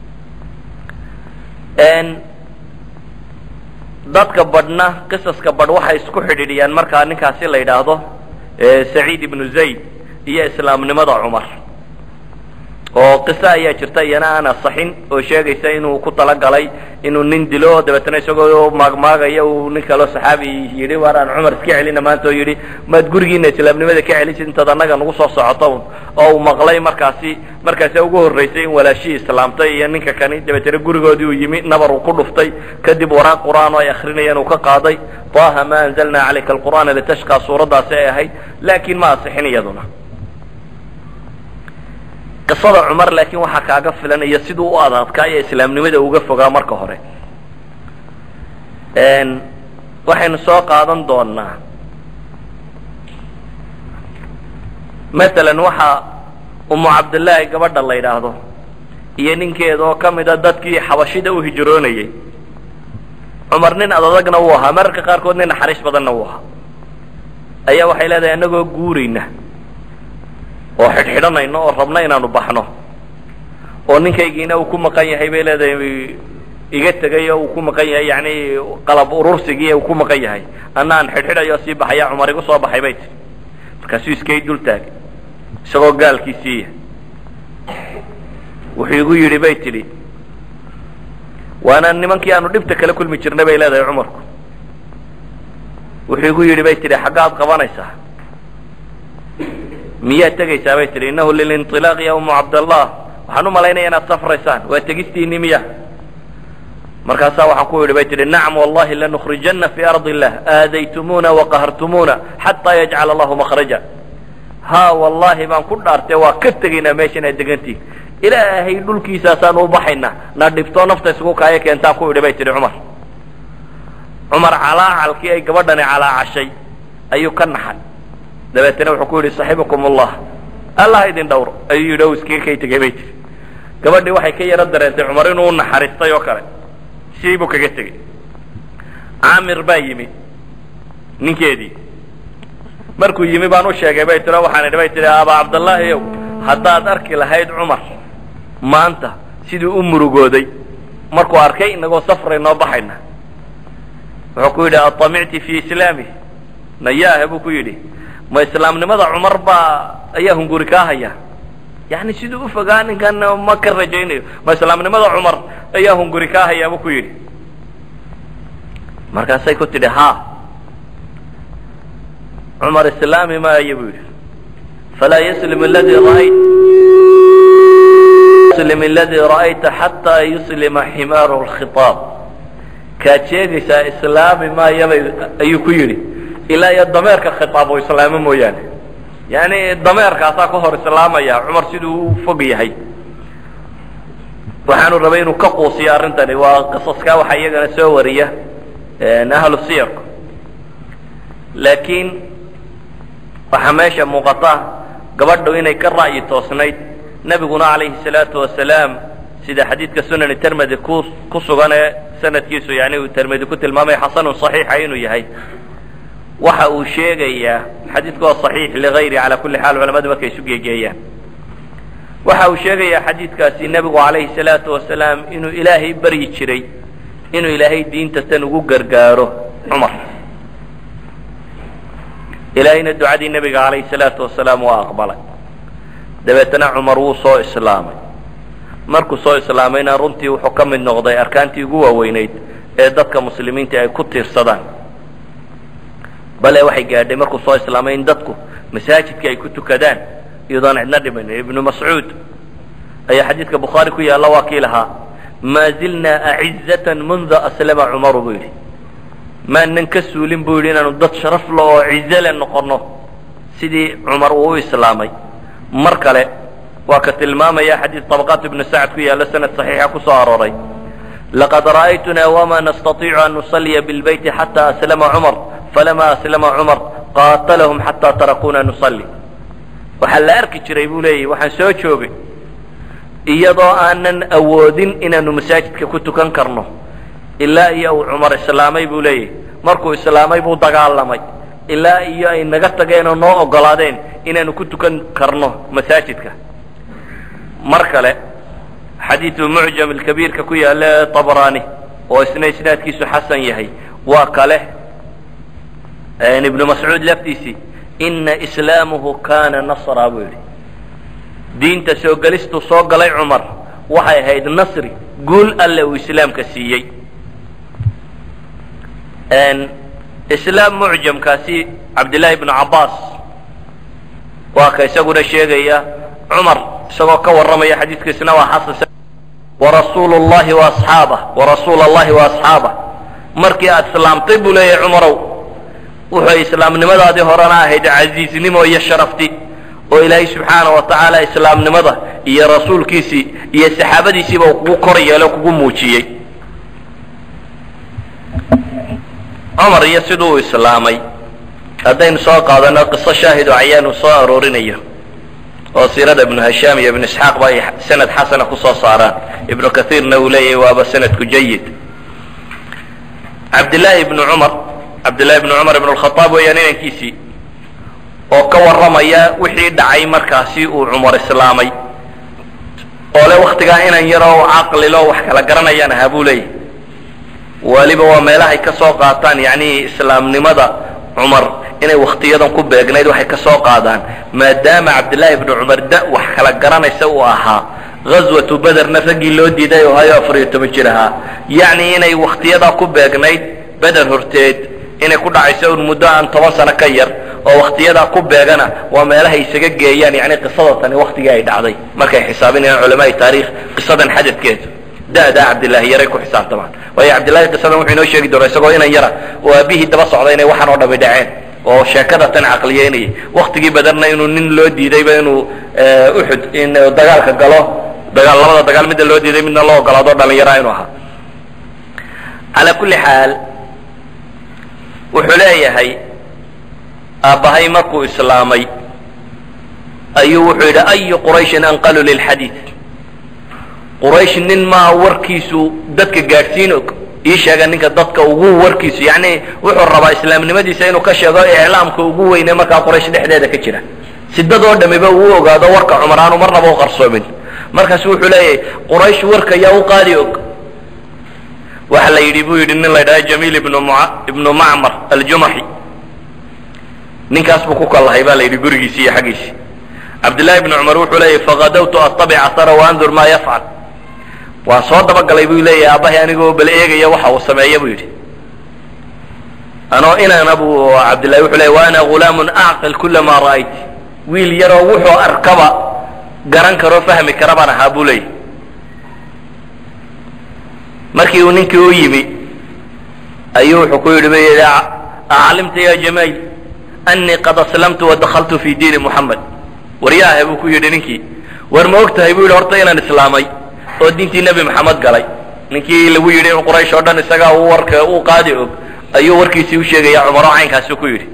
dadka badhna qisaska badh waxay isku xidhiidhiyaan markaa ninkaasi la yidhaahdo saciid ibnu zayd iyo islaamnimada cumar oo qiso ayaa jirta iyana aan asaxin oo sheegaysa inuu ku talagalay inuu nin dilo dabeetana isagoo maagmaagaya uu nin kaloo saxaabi yidhi waar aan cumar iska celina maanta oo yidhi maad gurigiina islaamnimada ka celisid intaad annaga nagu soo socoto oo uu maqlay markaasi markaasi ugu horraysay in walaashii islaamtay iyo ninka kani dabeetana gurigoodii uu yimi nabar uu ku dhuftay kadib waraaq qur'aan oo ay akrinayeen uu ka qaaday taha ma anzalna calayka alqur'aana litashqaa suuraddaasi ay ahayd laakiin ma asixin iyaduna qisada cumar laakiin waxaa kaaga filan iyo siduu u adadkaa iyo islaamnimada uga fogaa marka hore waxaynu soo qaadan doonaa masalan waxaa umu cabdillaahi gabadha la yidhaahdo iyo ninkeeda oo ka mida dadkii xabashida u hijroonayey cumar nin adadagna wuu ahaa mararka qaarkood nin naxariis badanna wuu ahaa ayaa waxay leedahay annagoo guurayna oo xidhxidhanayno oo rabno inaanu baxno oo ninkaygiina uu ku maqan yahay bay leedahay iga tegay oo uu ku maqan yahay yani qalab urursigii uu ku maqan yahay anna aan xidhxidhayo sii baxaya cumar igu soo baxay bay tii markaasuu iskay dul taagay isagoo gaalkiisiiya wuxuu igu yidhi bay tidhi waana nimankii aanu dhibta kala kulmi jirnay bay leedahay cumarku wuxuu igu yidhi bay tidhi xaggaad qabanaysaa miyaad tegaysaa bay tidhi innahu lilinطilaaq ya umu cabdallah waxaan u malaynaya inaad safraysaan waa tegistiinii miya markaasaa waxaan ku yidhi bay tidhi nacam wallahi lanukrijana fi ardi illah aadaytumuuna waqahartumuuna xataa yajcala allahu makhraja ha wallahi baan ku dhaartee waa ka tegaynaa meesha inaad degantihin ilaahay dhulkiisaasaan u baxayna na dhibto nafta isugu kaaya keentaan ku idhi bay tidhi cumar cumar calaacalkii ay gabadhani calaacashay ayuu ka naxay dabeetana wuxuu ku yidhi saxibukum allah allah idin dhawro ayuu yidhi o iskaga kay tegay bay tiri gabadhii waxay ka yaro dareentay cumar inuu u naxariistay oo kale sidii buu kaga tegey caamir baa yimi ninkeedii markuu yimi baan u sheegay bay tiro waxaan idhi bay tihi abaa cabdallaahi ow haddaad arki lahayd cumar maanta siduu u murugooday markuu arkay inagoo safray noo baxayna wuxuu ku yidhi atamicti fi islaami nayaahe buu ku yidhi ma islaamnimada cumar baa ayaa hunguri kaa haya yani siduu ufogaa ninkan ma ka rajaynayo ma islaamnimada cumar ayaa hunguri kaa hayaa buu ku yidhi markaasay ku tidhi ha cumar islaami maayo buu yidhi falaa yaslim aladi ra'ayt yuslim aladi ra'ayta xataa yuslima ximaaru lkhitaab kaad sheegaysaa islaami maayabay ayuu ku yidhi ilaa iyo dameerka khitaab oo islaamo mooyaane yani dameerkaasaa ka hor islaamaya cumar siduu u fog yahay waxaanu rabay inuu ka quusiyo arrintani waa qisaska waxaa iyagana soo wariya ahlu siyarku laakiin waxaa meesha muuqata gabadhu inay ka ra'yi toosnayd nebiguna calayhi salaatu wasalaam sida xadiidka sunani termedi ku ku sugan ee sanadkiisu yani uu termedi ku tilmaamay xasanun صaxiixa inuu yahay waxa uu sheegayaa xadiidku waa صaxiix ligayri calى kuli xaal culamadu markay isu geegeeyaan waxa uu sheegayaa xadiidkaasi nebigu calayhi salaatu wasalaam inuu ilaahay baryi jiray inuu ilaahay diinta tan ugu gargaaro cumar ilaahayna ducadii nebiga calayhi salaatu wasalaam waa aqbalay dabeetana cumar wuu soo islaamay markuu soo islaamayna runtii wuxuu ka mid noqday arkaantii ugu waaweynayd ee dadka muslimiinta ay ku tiirsadaan bale waxay gaadhay markuu soo islaamay in dadku masaajidka ay ku tukadaan iyadoon cidna dhimanin ibnu mascuud ayaa xadiidka bukhaari ku yaalla waa kii lahaa maa zilnaa acizatan munda aslama cumaru buu yidhi maanan ka suulin buu yidhi inaanu dad sharaf le oo cize le noqonno sidii cumar uu u islaamay mar kale waa ka tilmaamaya xadiid طabaqaat ibnu sacd ku yaalla sanad صaxiixa ku soo arooray laqad ra'aytuna wma nastaiicu an nusaliya bilbeyti xata aslama cumar falama aslama cumar qaatalahum xata tarakuna nusalli waxaa la arki jiray buu leeyahy waxaan soo joogay iyadoo aanan awoodin inaanu masaajidka ku tukan karno ilaa iyo uu cumar islaamay buu leeyahy markuu islaamay buu dagaalamay ilaa iyo ay naga tageen oo noo ogolaadeen inaanu ku tukan karno masaajidka mar kale xadiidu mucjam alkabiirka ku yaalla ee tabrani oo isna isnaadkiisu xasan yahay waa kale ibnu mascuud laftiisii ina islaamuhu kana nasra buu yidhi diinta soo gelistuu soo galay cumar waxay ahayd nasri guul alle uu islaamka siiyey islaam mucjamkaasi cabdillaahi ibnu cabbaas waa ka isaguna sheegaya cumar isagoo ka warramaya xadiidkiisna waa xasan warasuulu llahi waasxaabah warasuula allahi waasxaabah markii aad islaamtay buu leeyahay cumarow wuxuu islaamnimadaadii horena ahayd casiiznimo iyo sharafti oo ilaahay subxaana wa tacaala islaamnimada iyo rasuulkiisii iyo saxaabadiisiiba uu kugu kor yeelo kugu muujiyey cumar iyo siduu islaamay haddaynu soo qaadano qiso shaahido cayaanu soo aroorinayo oo siirada ibnu hashaam iyo ibnu isxaaq ba ay sanad xasana ku soo saaraan ibnu kaiirna uu leeyahay waaba sanadku jayid cabdillaahi ibnu cumar cabdillahi ibnu cumar ibnu lkhaaab weeyaan inankiisii oo ka warramaya wixii dhacay markaasi uu cumar islaamay oo le waktigaa inan yaroo caqlilo wax kala garanayaan ahaa buu leeyahy waliba waa meelahay ka soo qaataan yacni islaamnimada cumar inay waktiyadan ku beegnayd waxay ka soo qaadaan maadaama cabdillaahi ibnu cumar da wax kala garanaysa uu ahaa ghaswatu bederna raggii loo diiday oo hayo afar iyo toban jir ahaa yacni inay waktiyadaa ku beegnayd beder horteed inay ku dhacayso un muddo aan toban sano ka yar oo waktiyadaa ku beegana waa meelahay isaga geeyaan yani qisada tani waktigii ay dhacday markay xisaabinayaan culamaai taarikh qisadan xadadkeeda da'daa cabdillaahi yaray ku xisaabtamaan waayo cabdillahi qisadan wuxuu inoo sheegi doonaa isagoo inan yara oo aabihii daba socday inay waxaan oo dhami dhaceen oo sheekada tan caqliyeynayay waktigii badarna inuu nin loo diidayba inuu uxud in dagaalka galo dagaal labada dagaal midda loo diiday midna loo ogolaado dhalinyara inuu ahaa calaa kulli xaal wuxuu leeyahay aabbahay markuu islaamay ayuu wuxuu yidhi ayu qurayshin anqalu lilxadiid quraysh nin maa warkiisu dadka gaadhsiin og ii sheega ninka dadka ugu warkiisu yacni wuxuu rabaa islaamnimadiisa inuu ka sheego iclaamka ugu weyne markaa quraysh dhexdeeda ka jira si dad oo dhamiba uu ogaado warka cumar aanu marnaba u qarsoomin markaasu wuxuu leeyahay quraysh warka yaa u qaadi og waxa la yidhi buu yidhi nin la ydhaha jamiil ibnu ibnu macmar aljumaxi ninkaas buu ku kallahay ba la yidhi gurigiisi iyo xaggiisi cabdillahi ibnu cumar wuxuu leeyahy faqadawtu attabic asara waandur maa yafcal waan soo dabagalay buu leeyahay aabbahay anigoo bal eegaya waxa uu sameeya buu yidhi anoo inaana buu cabdillahi wuxuu leeyay wa ana ghulaamun acqil kula maa ra'ayt wiil yaroo wuxuu arkaba garan karoo fahmi kara baan ahaa buu leeyahy markii uu ninkii u yimi ayuu wuxuu ku yidhi bu yidhi aclimta ya jamail anii qad aslamtu wadakaltu fi diini muxamed waryaahe buu ku yidhi ninkii war ma og tahay buu yidhi horta inaan islaamay oo diintii nebi maxamed galay ninkii lagu yidhi in quraysh oo dhan isagaa uu warka uu qaadi og ayuu warkiisii u sheegaya cumar oo caynkaasi ku yidhi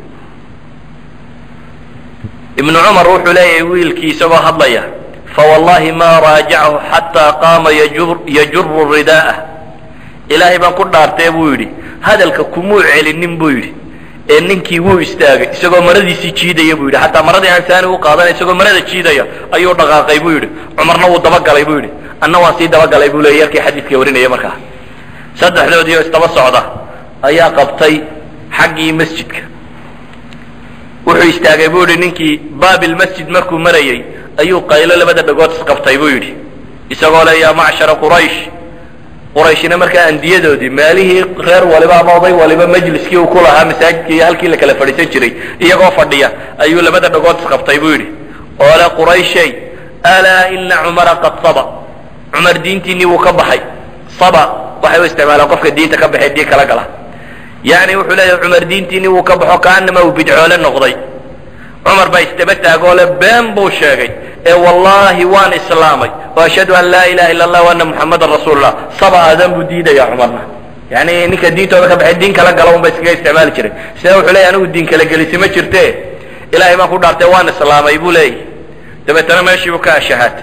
ibnu cumar wuxuu leeyahay wiilkii isagoo hadlaya fawallahi ma raajachu xataa qaama yajuru ridaa'ah ilaahay baan ku dhaartee buu yidhi hadalka kumuu celinin buu yidhi ee ninkii wuu istaagay isagoo maradiisii jiidaya buu yidhi xataa maradii aansaani u qaadanay isagoo marada jiidaya ayuu dhaqaaqay buu yidhi cumarna wuu dabagalay buu yidhi anna waan sii dabagalay buu leeyay yarkii xadiidka warinaya markaa saddexdoodii oo istaba socda ayaa qabtay xaggii masjidka wuxuu istaagay buu yidhi ninkii baabilmasjid markuu marayey ayuu qaylo labada dhagood isqabtay buu yidhi isagoo le yaa macshara quraysh qurayshina markaa andiyadoodii meelihii reer waliba ama oday waliba majliskii uu ku lahaa masaajidkii iyo halkii la kala fadhiisan jiray iyagoo fadhiya ayuu labada dhagood isqabtay buu yidhi oo le qurayshay alaa ina cumara qad saba cumar diintiinii wuu ka baxay saba waxay u isticmaalaan qofka diinta ka baxay dii kala gala yani wuxuu leeyahay cumar diintiinii wuu ka baxo kaanama uu bidcoole noqday cumar baa isdaba taagoo le been buu sheegay ee wallaahi waan islaamay o ashhadu an laa ilaha illa allah ana muxamadan rasuulullah saba aadan buu diidaya cumarna yani ninka diintooda ka baxay diin kala gala un ba iskaga isticmaali jiray sida wuxuu leeyahy anigu diin kala gelisi ma jirte ilahay baan ku dhaartay waan islaamay buu leeyahy dabeetana meeshiibuu ka ashahaatay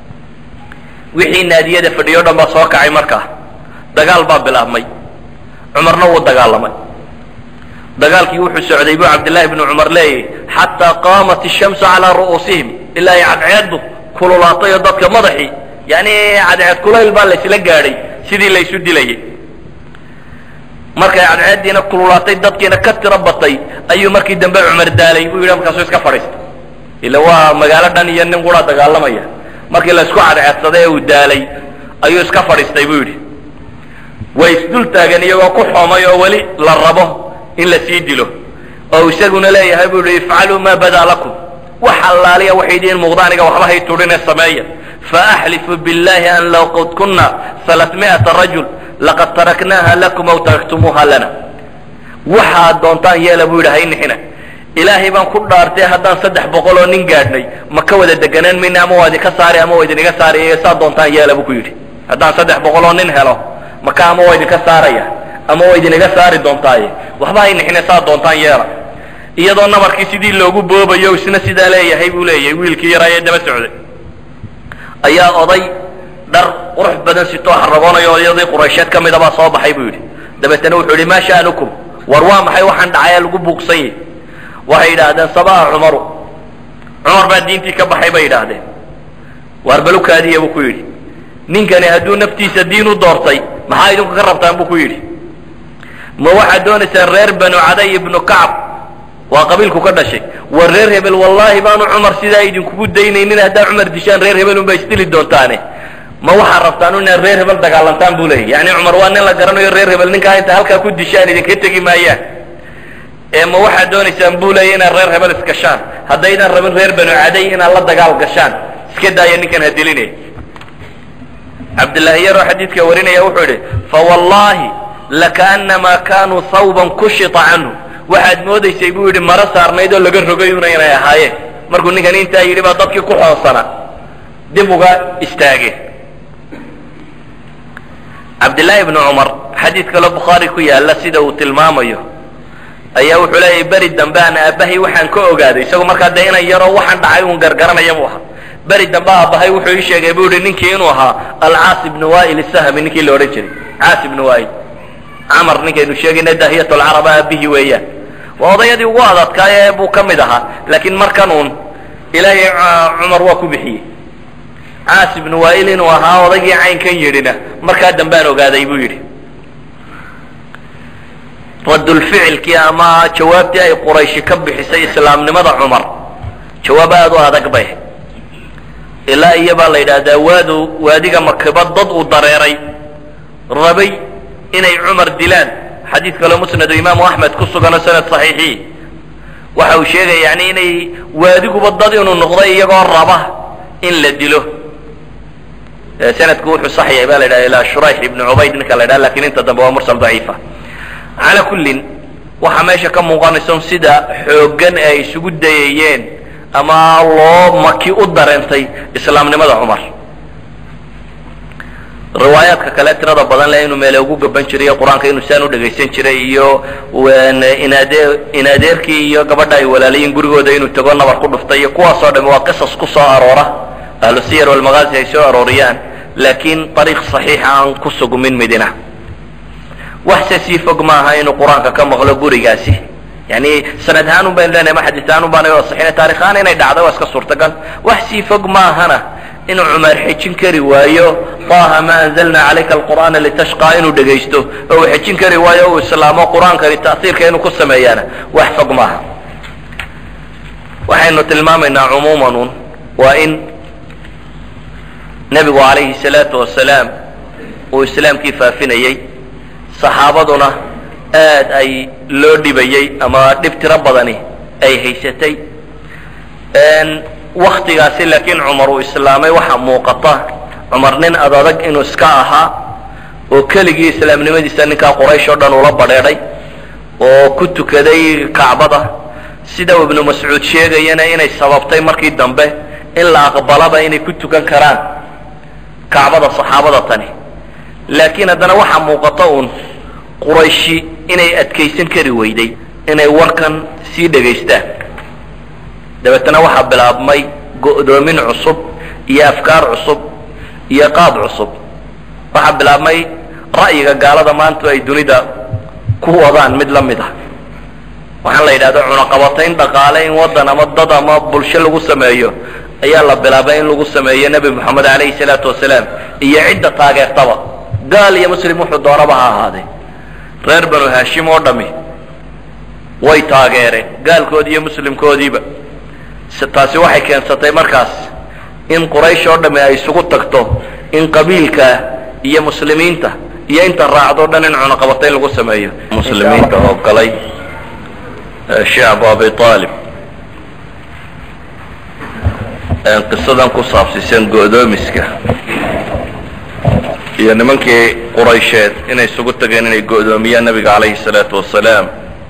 wixii naadiyada fadhiyo o dhan baa soo kacay markaa dagaal baa bilaabmay cumarna wuu dagaalamay dagaalkii wuxuu socday buu cabdillaahi bnu cumar leeyahy xataa qaamat ishamsu calaa ru'uusihim ilaa ay cadceeddu kululaatay oo dadka madaxii yani cadceed kulayl baa laysla gaadhay sidii laysu dilayay markay cadceeddiina kululaatay dadkiina ka tiro batay ayuu markii dambe cumar daalay buu yidhi markaasuu iska fadhiistay ila waa magaalo dhan iyo nin qura dagaalamaya markii laysku cadceedsaday ee uu daalay ayuu iska fadhiistay buu yidhi way isdul taagan iyagoo ku xoomay oo weli la rabo in la sii dilo oo isaguna leeyahay buu yihi ifcaluu maa badaa lakum wax allaaliya waxay idiin muuqda aniga waxba hay tudhine sameeya faaxlifu biاllahi an low qad kuna alaamiata rajul laqad taraknaaha lakum aw taraktumuuha lana waxaad doontaan yeela buu yidhi haynixina ilaahay baan ku dhaartay haddaan saddex boqol oo nin gaadhnay ma ka wada deganaan mayna ama waa idinka saari ama waa idiniga saaraya saa doontaan yeela buu ku yidhi haddaan saddex boqol oo nin helo maka ama waa idinka saaraya ama waa idiniga saari doontaaye waxba haynixine saa doontaan yeela iyadoo nabarkii sidii loogu boobayo isna sidaa leeyahay buu leeyahay wiilkii yaraa ee daba socday ayaa oday dhar qurux badan sitoo haragoonayo odayadii quraysheed ka mida baa soo baxay buu yidhi dabeetana wuxuu yidhi maa sha'nukum war waa maxay waxaan dhacaya lagu buuqsan yahy waxay yidhaahdeen sabaha cumaru cumar baa diintii ka baxay bay yidhaahdeen waar balukaadiya buu ku yidhi ninkani hadduu naftiisa diin u doortay maxaa idinku ka rabtaan buu ku yidhi ma waxaad doonaysaan reer banu caday ibnu kacab waa qabiilku ka dhashay war reer hebel wallaahi baanu cumar sidaa idinkugu daynaynin haddaa cumar dishaan reer hebel unbaa isdili doontaane ma waxaad rabtaan inaad reer hebel dagaalantaan buu leeyahy yani cumar waa nin la garanayo reer hebel ninkaa inta halkaa ku dishaan idinka tegi maayaan ee ma waxaad doonaysaan buu leeya inaad reer hebel isgashaan haddaydan rabin reer banu caday inaad la dagaal gashaan iska daaya ninkan ha dilinay cabdillaahi yaroo xadiidka warinaya wuxuu yidhi fawallaahi lakaanamaa kaanuu hawban kushita canhu waxaad moodaysay buu yidhi maro saarnayd oo laga rogay una inay ahaayeen markuu ninkan intaa yidhi baa dadkii ku xoonsana dib uga istaageen cabdillaahi ibnu cumar xadiid kaloo bukhaari ku yaalla sida uu tilmaamayo ayaa wuxuu leeyahy beri dambe aan aabbahay waxaan ka ogaaday isagoo markaa dee inan yaroo waxaan dhacay uun gargaranaya buu ahaa beri dambe aabbahay wuxuu ii sheegay buu yihi ninkii inuu ahaa alcaas ibnu wa'il isahmi ninkii la odhan jiray caas ibnu wa'il camar ninkaynu sheegayna dahiyat lcaraba aabihii weeyaan waa odayadii ugu adadkaay buu ka mid ahaa laakiin markan uun ilaahay cumar waa ku bixiyey caas ibnu wa'il inuu ahaa odaygii caynkan yidhina markaa dambaan ogaaday buu yidhi radulficilkii ama jawaabtii ay qurayshi ka bixisay islaamnimada cumar jawaab aada u adag bay ilaa iyo baa la yidhaahdaa waadu waadiga makiba dad uu dareeray rabay inay cumar dilaan xadiid kaloo musnadu imaamu axmed ku suganoo sanad saxiixii waxa uu sheegaya yani inay waadiguba dad inuu noqday iyagoo raba in la dilo sanadku wuxuu sax yahay ba la yidhaha ilaa shurayx ibnu cubayd ninka la yidhaha lakin inta dambe waa mursal daciifa calaa kullin waxaa meesha ka muuqanaysa sida xooggan ee ay isugu dayayeen ama loo maki u dareentay islaamnimada cumar riwaayaadka kale tirada badan le inuu meele ugu gaban jiray qur-aanka inuu saan u dhegaysan jiray iyo inaade inadeerkii iyo gabadha ay walaalayiin gurigooda inuu tago nabar ku dhuftay iyo kuwaasoo dhami waa qisas ku soo aroora ahlu siyar walmagaazi ay soo arooriyaan laakiin ariiq saxiixa aan ku sugmin midina waxse sii fog maaha inuu qur-aanka ka maqlo gurigaasi yani sanad ahaan un baynu leenahay ma xadiis ahaan un baana waa saxiina taarikh ahaan inay dhacdo waa iska suurtagal wax sii fog maahana inuu cumar xejin kari waayo taha ma anzalna calayka alqur'aana litashqaa inuu dhegaysto oo uu xejin kari waayo uu islaamo qur-aankani ta'siirka inuu ku sameeyaana wax fog maaha waxaynu tilmaamaynaa cumuuman un waa in nebigu calayhi salaatu wasalaam uu islaamkii faafinayey saxaabaduna aad ay loo dhibayey ama dhib tiro badani ay haysatay waktigaasi laakiin cumar uu islaamay waxaa muuqata cumar nin adadag inuu iska ahaa oo keligii islaamnimadiisa ninkaa quraysh oo dhan ula badheedhay oo ku tukaday kacbada sida uu ibnu mascuud sheegayana inay sababtay markii dambe in la aqbalaba inay ku tukan karaan kacbada saxaabada tani laakiin haddana waxaa muuqata uun qurayshi inay adkaysan kari weyday inay warkan sii dhegaystaan dabeetana waxaa bilaabmay go'doomin cusub iyo afkaar cusub iyo qaab cusub waxaa bilaabmay ra'yiga gaalada maanta ay dunida ku wadaan mid la mid ah waxaan la yidhahda cunaqabatayn dhaqaale in waddan ama dad ama bulsho lagu sameeyo ayaa la bilaabay in lagu sameeyo nebi moxamed calayhi salaatu wasalaam iyo cidda taageertaba gaal iyo muslim wuxuu doonaba ha ahaadee reer banu haashim oo dhammi way taageereen gaalkoodii iyo muslimkoodiiba taasi waxay keensatay markaas in quraysh oo dhammi ay isugu tagto in qabiilka iyo muslimiinta iyo inta raacdo dhan in cunaqabatayn lagu sameeyo muslimiinta oo galay shacbu abi aalib qisadan ku saabsiisan go'doomiska iyo nimankii quraysheed inay isugu tageen inay go'doomiyaan nabiga calayhi salaatu wasalaam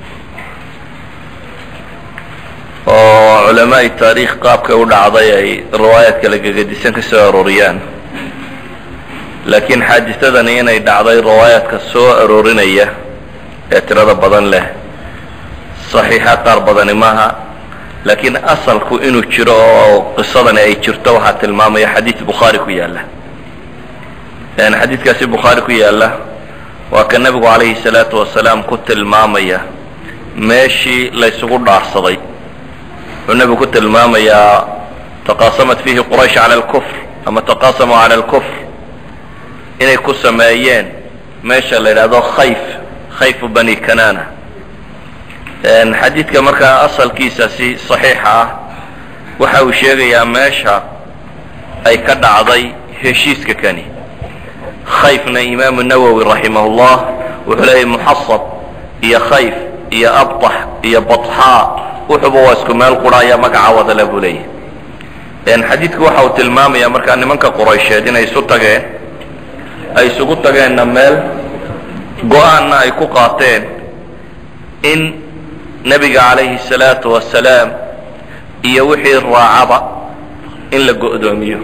oo culamaai taariikh qaabkay u dhacday ay riwaayaad kala gegedisan ka soo arooriyaan laakiin xaaditadani inay dhacday riwaayaadka soo aroorinaya ee tirada badan leh saxiixa qaar badani maaha laakiin asalku inuu jiro oo qisadani ay jirto waxaa tilmaamaya xadiid bukhaari ku yaalla xadiidkaasi bukhaari ku yaalla waa ka nebigu calayhi salaatu wasalaam ku tilmaamaya meeshii laysugu dhaarsaday wuxuu nebigu ku tilmaamayaa taqaasamat fiihi quraysh cala alkufr ama taqaasamuu cala alkufr inay ku sameeyeen meesha la yidhaahdo khayf khayfu bani kanana xadiidka markaa asalkiisasi saxiixa ah waxa uu sheegayaa meesha ay ka dhacday heshiiska kani khayfna imaamu nawowi raximah llah wuxuu leeyahy muxasab iyo khayf iyo abtax iyo batxaa wuxuuba waa isku meel qura ayaa magaca wadale buu leeyahy xadiidku waxa uu tilmaamaya markaa nimanka quraysheed inay isu tageen ay isugu tageenna meel go-aanna ay ku qaateen in nebiga calayhi salaatu wasalaam iyo wixii raacaba in la go'doomiyo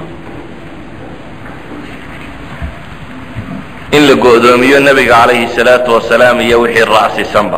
in la go'doomiyo nebiga calayhi salaatu wasalaam iyo wixii raacsiisanba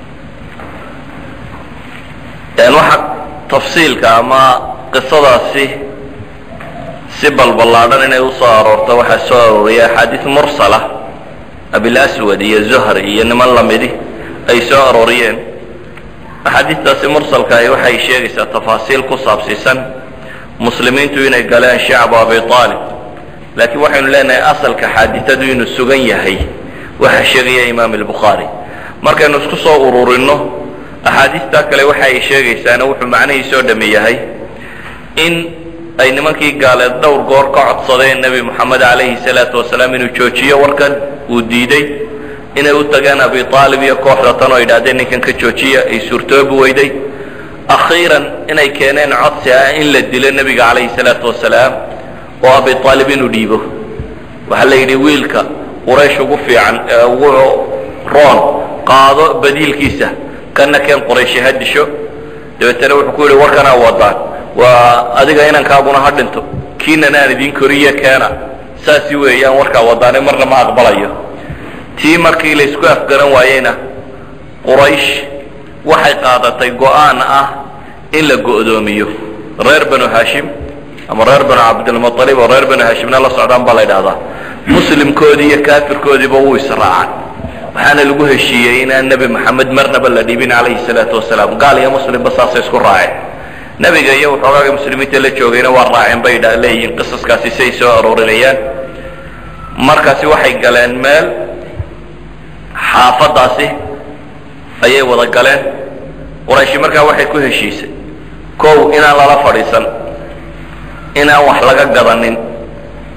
waxa tafsiilka ama qisadaasi si balballaadhan inay usoo aroorto waxaa soo arooriyay axaadiis mursala abilaswad iyo zuhri iyo niman lamidi ay soo arooriyeen axaadiistaasi mursalkaahi waxay sheegaysaa tafaasiil ku saabsiisan muslimiintu inay galeen shacbu abi aalib laakiin waxaynu leenahay asalka xaaditadu inuu sugan yahay waxa sheegaya imaam albukhaari markaynu isku soo ururinno axaadiistaa kale waxa ay sheegaysaana wuxuu macnihiisoo dhami yahay in ay nimankii gaaleed dhowr goor ka codsadeen nebi moxamed calayhi salaatu wasalaam inuu joojiyo warkan uu diiday inay u tageen abi aalib iyo kooxda tan oo yidhahdeen ninkan ka joojiya ay suurtoobi weyday akhiiran inay keeneen codsi ah in la dilo nebiga calayhi salaatu wasalaam oo abi aalib inuu dhiibo waxaa la yidhi wiilka quraysh ugu fiican ee ugu roon qaado badiilkiisa kana keen qurayshi ha disho dabeetana wuxuu ku yidhi warkanaa wadaan waa adiga inankaaguna ha dhinto kiinan aan idin koriye keena saasi weeyaan warkaa wadaane marna ma aqbalayo tii markii la isku afgaran waayeyna quraysh waxay qaadatay go'aan ah in la go'doomiyo reer banu hashim ama reer banu cabdilmualib oo reer banu hashimna la socdaan baa la yidhahdaa muslimkoodii iyo kaafirkoodiiba wuu israacan waxaana lagu heshiiyey inaan nebi moxamed marnaba la dhibin calayhi salaatu wasalaam gaal iyo muslimba saasay isku raaceen nebiga iyo waxoogaaga muslimiinta la joogayna waa raaceen bay dha leeyihiin qisaskaasi siay soo aroorinayaan markaasi waxay galeen meel xaafadaasi ayay wada galeen qurayshi markaa waxay ku heshiisay kow inaan lala fadhiisan inaan wax laga gadanin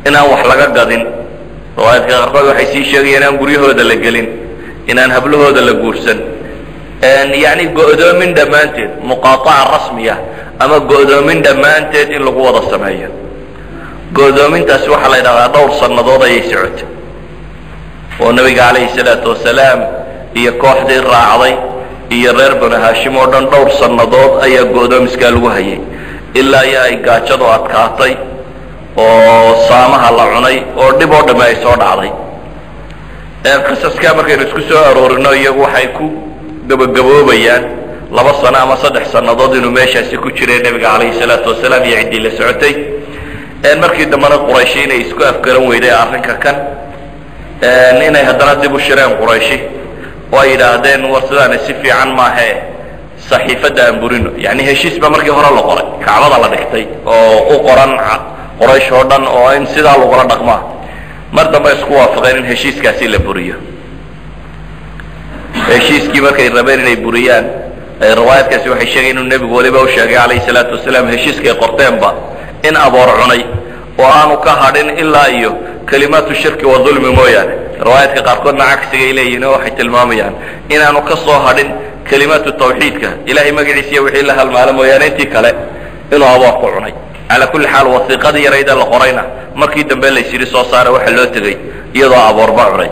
inaan wax laga gadin riwaayadka qaarkood waxay sii sheegayeen inaan guryahooda la gelin inaan hablahooda la guursan yacni go'doomin dhammaanteed muqaataca rasmiya ama go'doomin dhammaanteed in lagu wada sameeyo go'doomintaasi waxaa la yidhahdaa dhowr sannadood ayay socotay oo nebiga calayhi salaatu wasalaam iyo kooxdii raacday iyo reer banu haashim oo dhan dhowr sannadood ayaa go'doomiskaa lagu hayay ilaa iyo ay gaajadu adkaatay oo saamaha la cunay oo dhib oo dhamme ay soo dhacday qisaskaa markaynu isku soo aroorino iyagu waxay ku gabagaboobayaan laba sano ama saddex sannadood inuu meeshaasi ku jiray nebiga calayhi salaatu wasalaam iyo ciddii la socotay markii dambena qurayshi inay isku afgaran weyday arrinka kan inay haddana dib u shireen qurayshi oo ay yidhaahdeen war sidaani si fiican maahe saxiifadda aan burino yacni heshiis ba markii hore la qoray kacbada la dhigtay oo u qoran qoraysh oo dhan oo in sidaa lagula dhaqmaa mar dambe isku waafaqeen in heshiiskaasi la buriyo heshiiskii markay rabeen inay buriyaan riwaayadkaasi waxay sheegayen inuu nebigu weliba u sheegay calayhi salaatu wasalaam heshiiskay qorteenba in aboor cunay oo aanu ka hadhin ilaa iyo kalimaatu shirki wa dulmi mooyaane riwaayadka qaarkoodna cagsigay leeyihin oo waxay tilmaamayaan inaanu ka soo hadhin kalimaatu tawxiidka ilahay magaciisiiya wixii la halmaala mooyaane intii kale inuu aboor ku cunay calaa kulli xaal wasiiqadii yarayda la qorayna markii dambe laysyidhi soo saara waxa loo tegey iyadoo aboorba cunay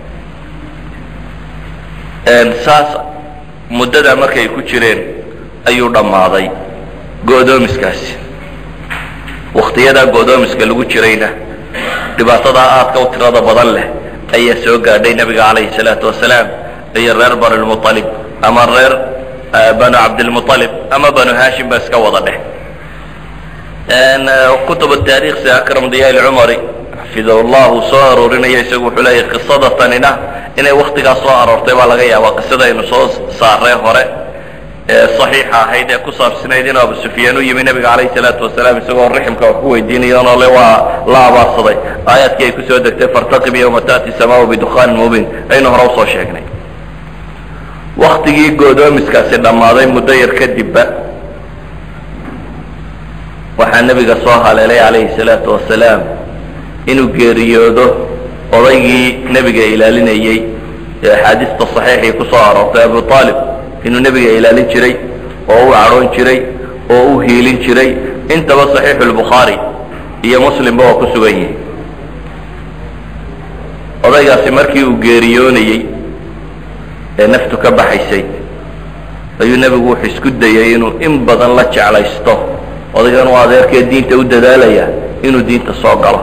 saas muddadaa markay ku jireen ayuu dhammaaday go'doomiskaasi wakhtiyadaa go'doomiska lagu jirayna dhibaatadaa aadka u tirada badan leh ayaa soo gaadhay nebiga calayhi salaatu wasalaam iyo reer banulmualib ama reer banu cabdilmualib ama banu haashim ba iska wada dheh kutub taarikh si akram diya lcumari xafidahu llah uu soo aroorinaya isagu wuxuu leeyahy qisada tanina inay waktigaas soo aroortay baa laga yaabaa qisadaynu soo saaree hore ee saxiixa ahayd ee ku saabsanayd inuu abu sufyaan u yimi nebiga calayhi salaatu wasalaam isagoo riximka wax ku weydiinayoonoo le waa la abaarsaday aayaadkii ay kusoo degtay fartaqib yowma ta'ti samaau bidukaanin mubiin aynu hore usoo sheegnay waktigii go'doomiskaasi dhammaaday muddo yar kadibba waxaa nebiga soo haleelay calayhi salaatu wasalaam inuu geeriyoodo odaygii nebiga ilaalinayey ee axaadiista saxiixii ku soo aroortay abu aalib inuu nebiga ilaalin jiray oo u cadhoon jiray oo u hiilin jiray intaba saxiixu lbukhaari iyo muslimba oo ku sugan yihi odaygaasi markii uu geeriyoonayey ee naftu ka baxaysay ayuu nebigu wuxuu isku dayay inuu in badan la jeclaysto odaygan uu adeerkee diinta u dadaalaya inuu diinta soo galo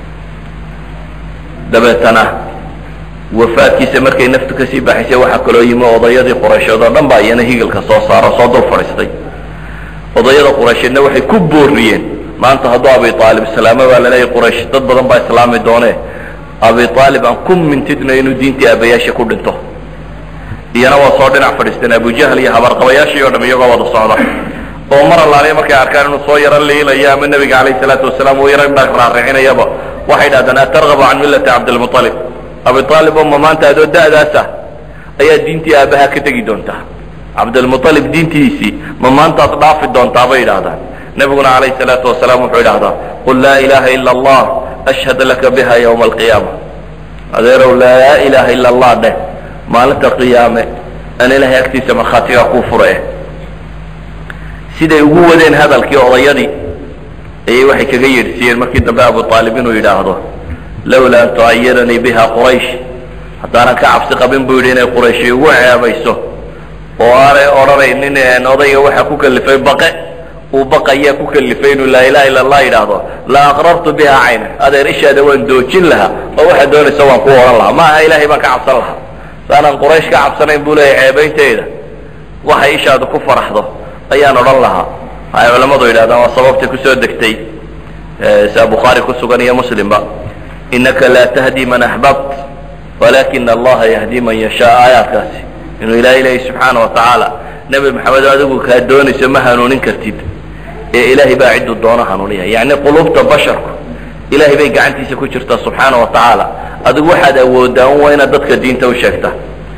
dabeetana wafaadkiisa markay naftu kasii baxaysay waxaa kaloo yimi odayadii quraysheed oo dhan baa iyana higalka soo saaro soo dul fadhiistay odayada quraysheedna waxay ku booriyeen maanta hadduu abi aalib islaamo baa laleeyahy quraysh dad badan baa islaami doonee abi aalib aan ku mintidno inuu diintii aabayaasha ku dhinto iyana waa soo dhinac fadhiisteen abujahl iyo habarqabayaashii o dham iyagoo wada socda oo mar allaaliya markay arkaan inuu soo yaro liilayo ama nebiga calayhi salaatu wasalaam uu yaro raaricinayaba waxay dhahdaan atargabu can millati cabdilmualib abi aalib oo ma maanta adoo da'daasa ayaa diintii aabbaha ka tegi doontaa cabdilmualib diintiisii ma maantaad dhaafi doontaa bay yidhaahdaan nebiguna calayhi salaatu wasalaam wuxuu yidhahdaa qul laa ilaaha ila allah ashhad laka biha ywma alqiyaama adeerow laa ilaaha ila allah dheh maalinta qiyaame aan ilahay agtiisa markhaatigaa kuu fura eh siday ugu wadeen hadalkii odayadii ayay waxay kaga yeedhsiiyeen markii dambe abu aalib inuu yidhaahdo lawlaa an tucayiranii biha quraysh haddaanan ka cabsi qabin buu yidhi inay qurayshi igu ceebayso oo aanay odhanaynin odayga waxaa ku kalifay baqe uu baqayaa ku kalifay inuu laa ilaha illa allah yidhaahdo la aqrartu biha cayna adeer ishaada waan doojin lahaa oo waxaad doonaysa waan ku odhan lahaa ma aha ilahay baan ka cabsan lahaa saanaan quraysh ka cabsanayn buu leeyahy ceebaynteeda waxay ishaada ku faraxdo ayaan odhan lahaa waxay culammadu yidhahdaan waa sababtay kusoo degtay sia bukhaari ku sugan iyo muslimba inaka laa tahdi man axbabt walakina allaha yahdi man yashaa aayaadkaasi inuu ilahay leeyahy subxaana wa tacaala nebi maxamed adigu kaa doonayso ma hanuunin kartid ee ilaahay baa cidduu doono hanuuniya yacni qulubta basharku ilahay bay gacantiisa ku jirtaa subxaana wa tacaala adigu waxaad awooddaa un waa inaad dadka diinta u sheegta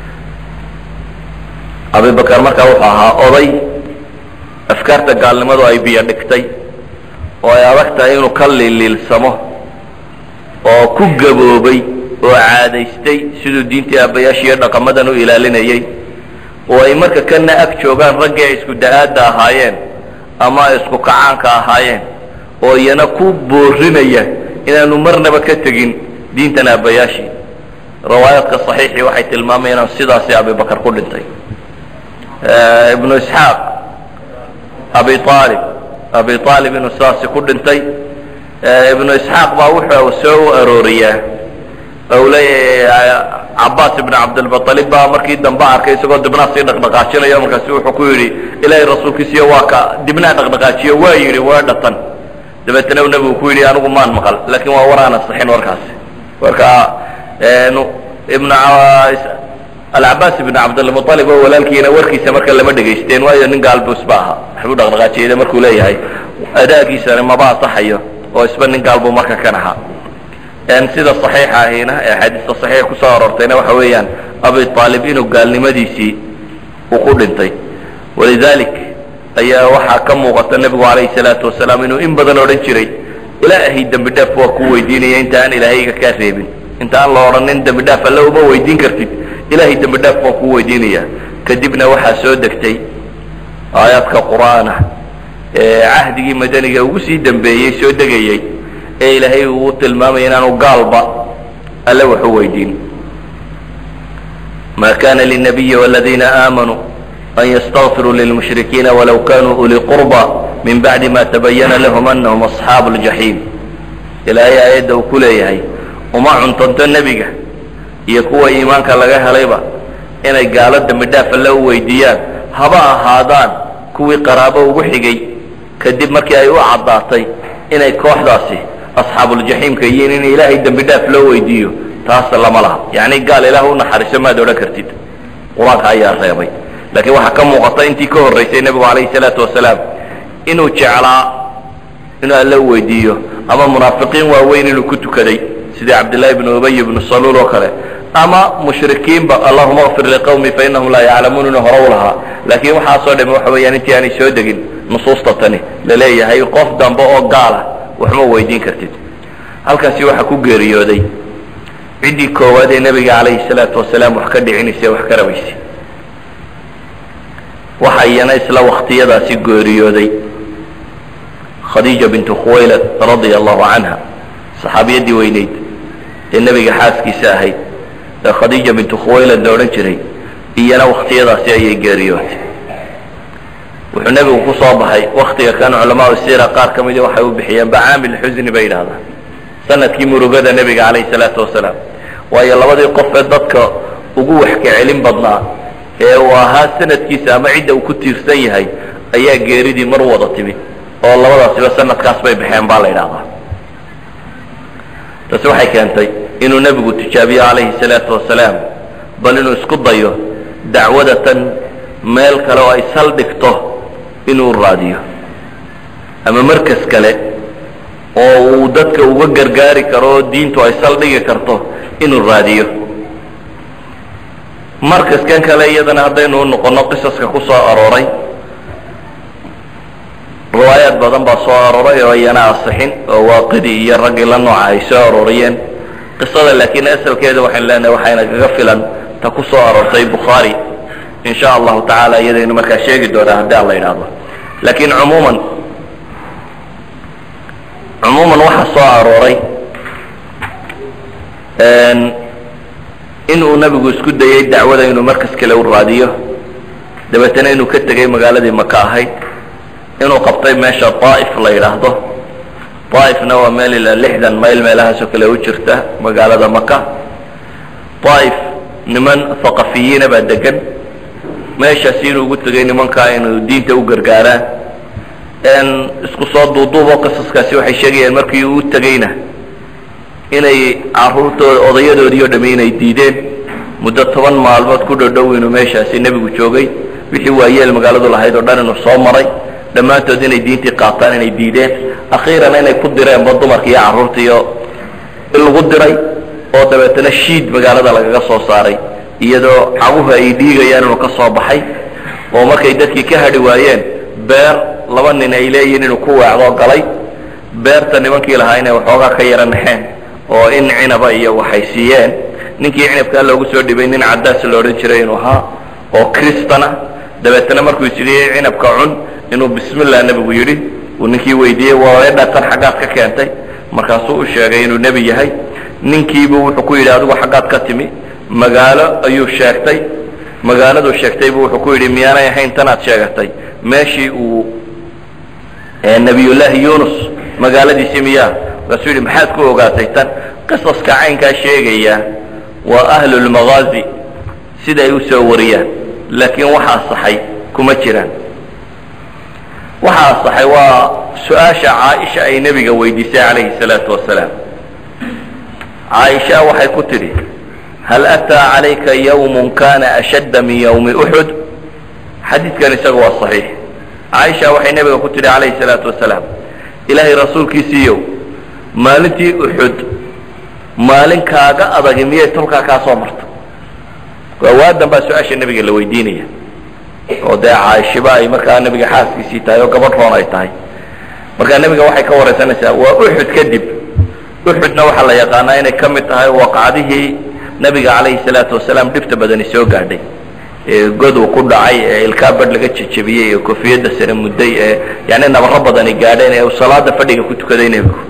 abibakar markaa wuxuu ahaa oday afkaarta gaalnimadu ay biyo dhigtay oo ay adag tahay inuu ka liiliilsamo oo ku gaboobay oo caadaystay siduu diintii aabbayaashiiyo dhaqamadan u ilaalinayay oo ay marka kana ag joogaan raggii ay isku da-aadda ahaayeen ama ay isku kacaanka ahaayeen oo iyana ku boorinaya inaanu marnaba ka tegin diintan aabbayaashii riwaayaadka saxiixii waxay tilmaamayeen inaan sidaasi abibakar ku dhintay ibnu isxaaq abi aalib abi aalib inuu sidaasi ku dhintay ibnu isxaaq baa wuxuu soo u arooriyaa ou leeyahay cabaas ibn cabdilmualib baa markii dambe arkay isagoo dibnaa sii dhaqdhaqaajinayo markaasi wuxuu ku yidhi ilaahay rasuulkiisiyo waa ka dibnaa dhaqdhaqaajiyo waa yidhi waa dhatan dabeetana nebigu ku yidhi anigu maan maqal laakiin waa war aan asixin warkaasi marka ibn alcabaas ibn cabdilmualib oo walaalkiina warkiisa marka lama dhegaysteen waayo nin gaalbuus ba ahaa waxbuu dhaqdhaqaajiyada markuu leeyahay adaagiisana maba asaxayo oo isba nin gaalbuu marka kan ahaa sida صaxiixa ahina ee axaadiista صaxiixa kusoo aroortayna waxa weeyaan abi aalib inuu gaalnimadiisii uu ku dhintay walidalik ayaa waxaa ka muuqata nebigu alayh الsalaatu wasalaam inuu in badan odhan jiray ilaahay dembi dhaaf waa ku weydiinaya inta aan ilaahayga kaa reebin inta aan la odhanin dembi dhaaf alle uma weydiin kartid ilahay dembi dhaaf waa ku weydiinaya kadibna waxaa soo degtay aayaadka qur'aana ee cahdigii madaniga ugu sii dembeeyey soo degayey ee ilaahay uu tilmaamaya inaanu gaalba alle wax u weydiin ma kana lلnabiyi wاladiina aamanuu an ystakfiruu lilmushrikiina walow kanuu uli qurba min bacdi ma tabayana lahum anahum asxaabu اljaxiim ilaahay aayadda uu ku leeyahay uma cuntanto nebiga iyo kuwa iimaanka laga helayba inay gaalo dembi dhaaf alle u weydiiyaan haba ahaadaan kuwii qaraabo ugu xigay kadib markii ay u caddaatay inay kooxdaasi asxaabuljaxiimka yihiin in ilaahay dembi dhaaf loo weydiiyo taas lama laha yacni gaal ilaah u naxariiso maad odhan kartid qur-aanka ayaa reebay laakiin waxaa ka muuqata intii ka horraysay nebigu calayhi salaatu wasalaam inuu jeclaa inuu alle u weydiiyo ama munaafiqiin waaweyn inuu ku tukaday sidii cabdillahi ibnu ubay ibnu saluul oo kale ama mushrikiinba allahuma kfir liqawmi fainahum laa yaclamuun inuu hore u lahaa laakiin waxaasoo dhami waxa weeyaan intii aanay soo degin nusuusta tani laleeyahay qof dambe oo gaala waxma weydiin kartid halkaasi waxaa ku geeriyooday ciddii koowaad ee nebiga calayhi salaatu wasalaam wax ka dhicinaysa wax ka rabaysay waxa iyana isla waktiyadaasi geeriyooday khadiija bintu khuwaylad radia allahu canha saxaabiyaddii weyneyd ee nebiga xaaskiisa ahayd ee khadiija bintu khuwaylad la odhan jiray iyana waktiyadaasi ayay geeriyootay wuxuu nebigu ku soo baxay waktiga kan culamaau siira qaar ka midi waxay u bixiyeen bacaamil xusni bay yidhahdaan sanadkii murugada nebiga calayhi salaatu wasalaam waayo labadii qof ee dadka ugu waxka celin badnaa ee uu ahaa sanadkiisa ama cidda uu ku tiirsan yahay ayaa geeridii mar wada timid oo labadaasiba sanadkaas bay baxeen baa la yidhahdaa taasi waxay keentay inuu nebigu tijaabiyo calayhi salaatu wasalaam bal inuu isku dayo dacwadatan meel kale oo ay saldhigto inuu raadiyo ama markas kale oo uu dadka uga gargaari karo oo diintu ay saldhigi karto inuu raadiyo markaskan kale iyadana haddaynu noqono qisaska ku soo arooray riwaayaad badan baa soo arooray oo iyana asixin oo waaqidi iyo raggii la nooca ay soo arooriyeen qisada laakiin asalkeeda waxaynu leenahay waxayna kaga filan ta ku soo aroortay bukhaari in sha allahu tacaala iyadaynu markaa sheegi doonaa haddii aan la yidhaahdo laakiin cumuuman cumuuman waxaa soo arooray inuu nebigu isku dayey dacwada inuu markas kale u raadiyo dabeetana inuu ka tegay magaaladii maka ahayd inuu qabtay meesha daa'if la yidhaahdo daa'ifna waa meel ilaa lixdan mayl meelahaasoo kale u jirta magaalada maka daa'if niman haqafiyiina baa degan meeshaasi inuu ugu tegay nimankaa inuu diinta u gargaaraan isku soo duuduuboo qisaskaasi waxay sheegayaan markii uu tegeyna inay caruurtooda odayadoodii o dhami inay diideen muddo toban maalmood ku dhodhow inuu meeshaasi nebigu joogay wixii waayeel magaaladu lahayd oo dhan inuu soo maray dhammaantood inay diintii qaataan inay diideen akhiiran inay ku direenba dumarka iyo carruurtaiyo in lagu diray oo dabeetana shiid magaalada lagaga soo saaray iyadoo caguhu ay dhiigayaan inuu ka soo baxay oo markay dadkii ka hadhi waayeen beer laba nin ay leeyihiin inuu ku weecdoo galay beerta nimankii lahaa inay waxoogaa ka yara naxeen oo in cinaba iyo waxay siiyeen ninkii cinabkaa loogu soo dhibay nin caddaas la odhan jiray inuu ahaa oo kristana dabeetana markuu isyidhi cinabka cun inuu bismillah nebigu yidhi uu ninkii weydiiyey waa dhatan xaggaad ka keentay markaasuu u sheegay inuu nebi yahay ninkiibu wuxuu ku yidhi adigu xaggaad ka timi magaalo ayuu sheegtay magaaladuu sheegtay buu wuxuu ku yidhi miyaanay ahayn tanaad sheegatay meeshii uu nebiyullaahi yunus magaaladiisii miyaa markaasuu yidhi maxaad ku ogaatay tan qisaska caynkaa sheegaya waa ahlulmagaazi sida ay u soo wariyaan laakiin waxa asaxay kuma jiraan waxa asaxay waa su-aasha caaisha ay nebiga weydiisay calayhi salaatu wasalaam caaisha waxay ku tidhi hal ataa calayka yawmun kana ashadda min yawmi uxud xadiidkan isaga waa saxiix caaisha waxay nebiga ku tidhi calayhi salaatu wasalaam ilaahay rasuulkiisiiyow maalintii uxud maalin kaaga adagi miyay tolkaa kaa soo marta waadan baa su-aasha nebiga la weydiinaya oo dee caaishiba ay markaa nebiga xaaskiisii tahay oo gabadh roon ay tahay markaa nebiga waxay ka waraysanaysaa waa uxud kadib uxudna waxaa la yaqaanaa inay ka mid tahay waqcadihii nebiga calayhi salaatu wasalaam dhibta badani soo gaadhay ee godu ku dhacay ee ilkaa badh laga jejebiyey ee kofiyadda sare mudday ee yani nabaro badani gaadheen ee uu salaada fadhiga ku tukaday nebigu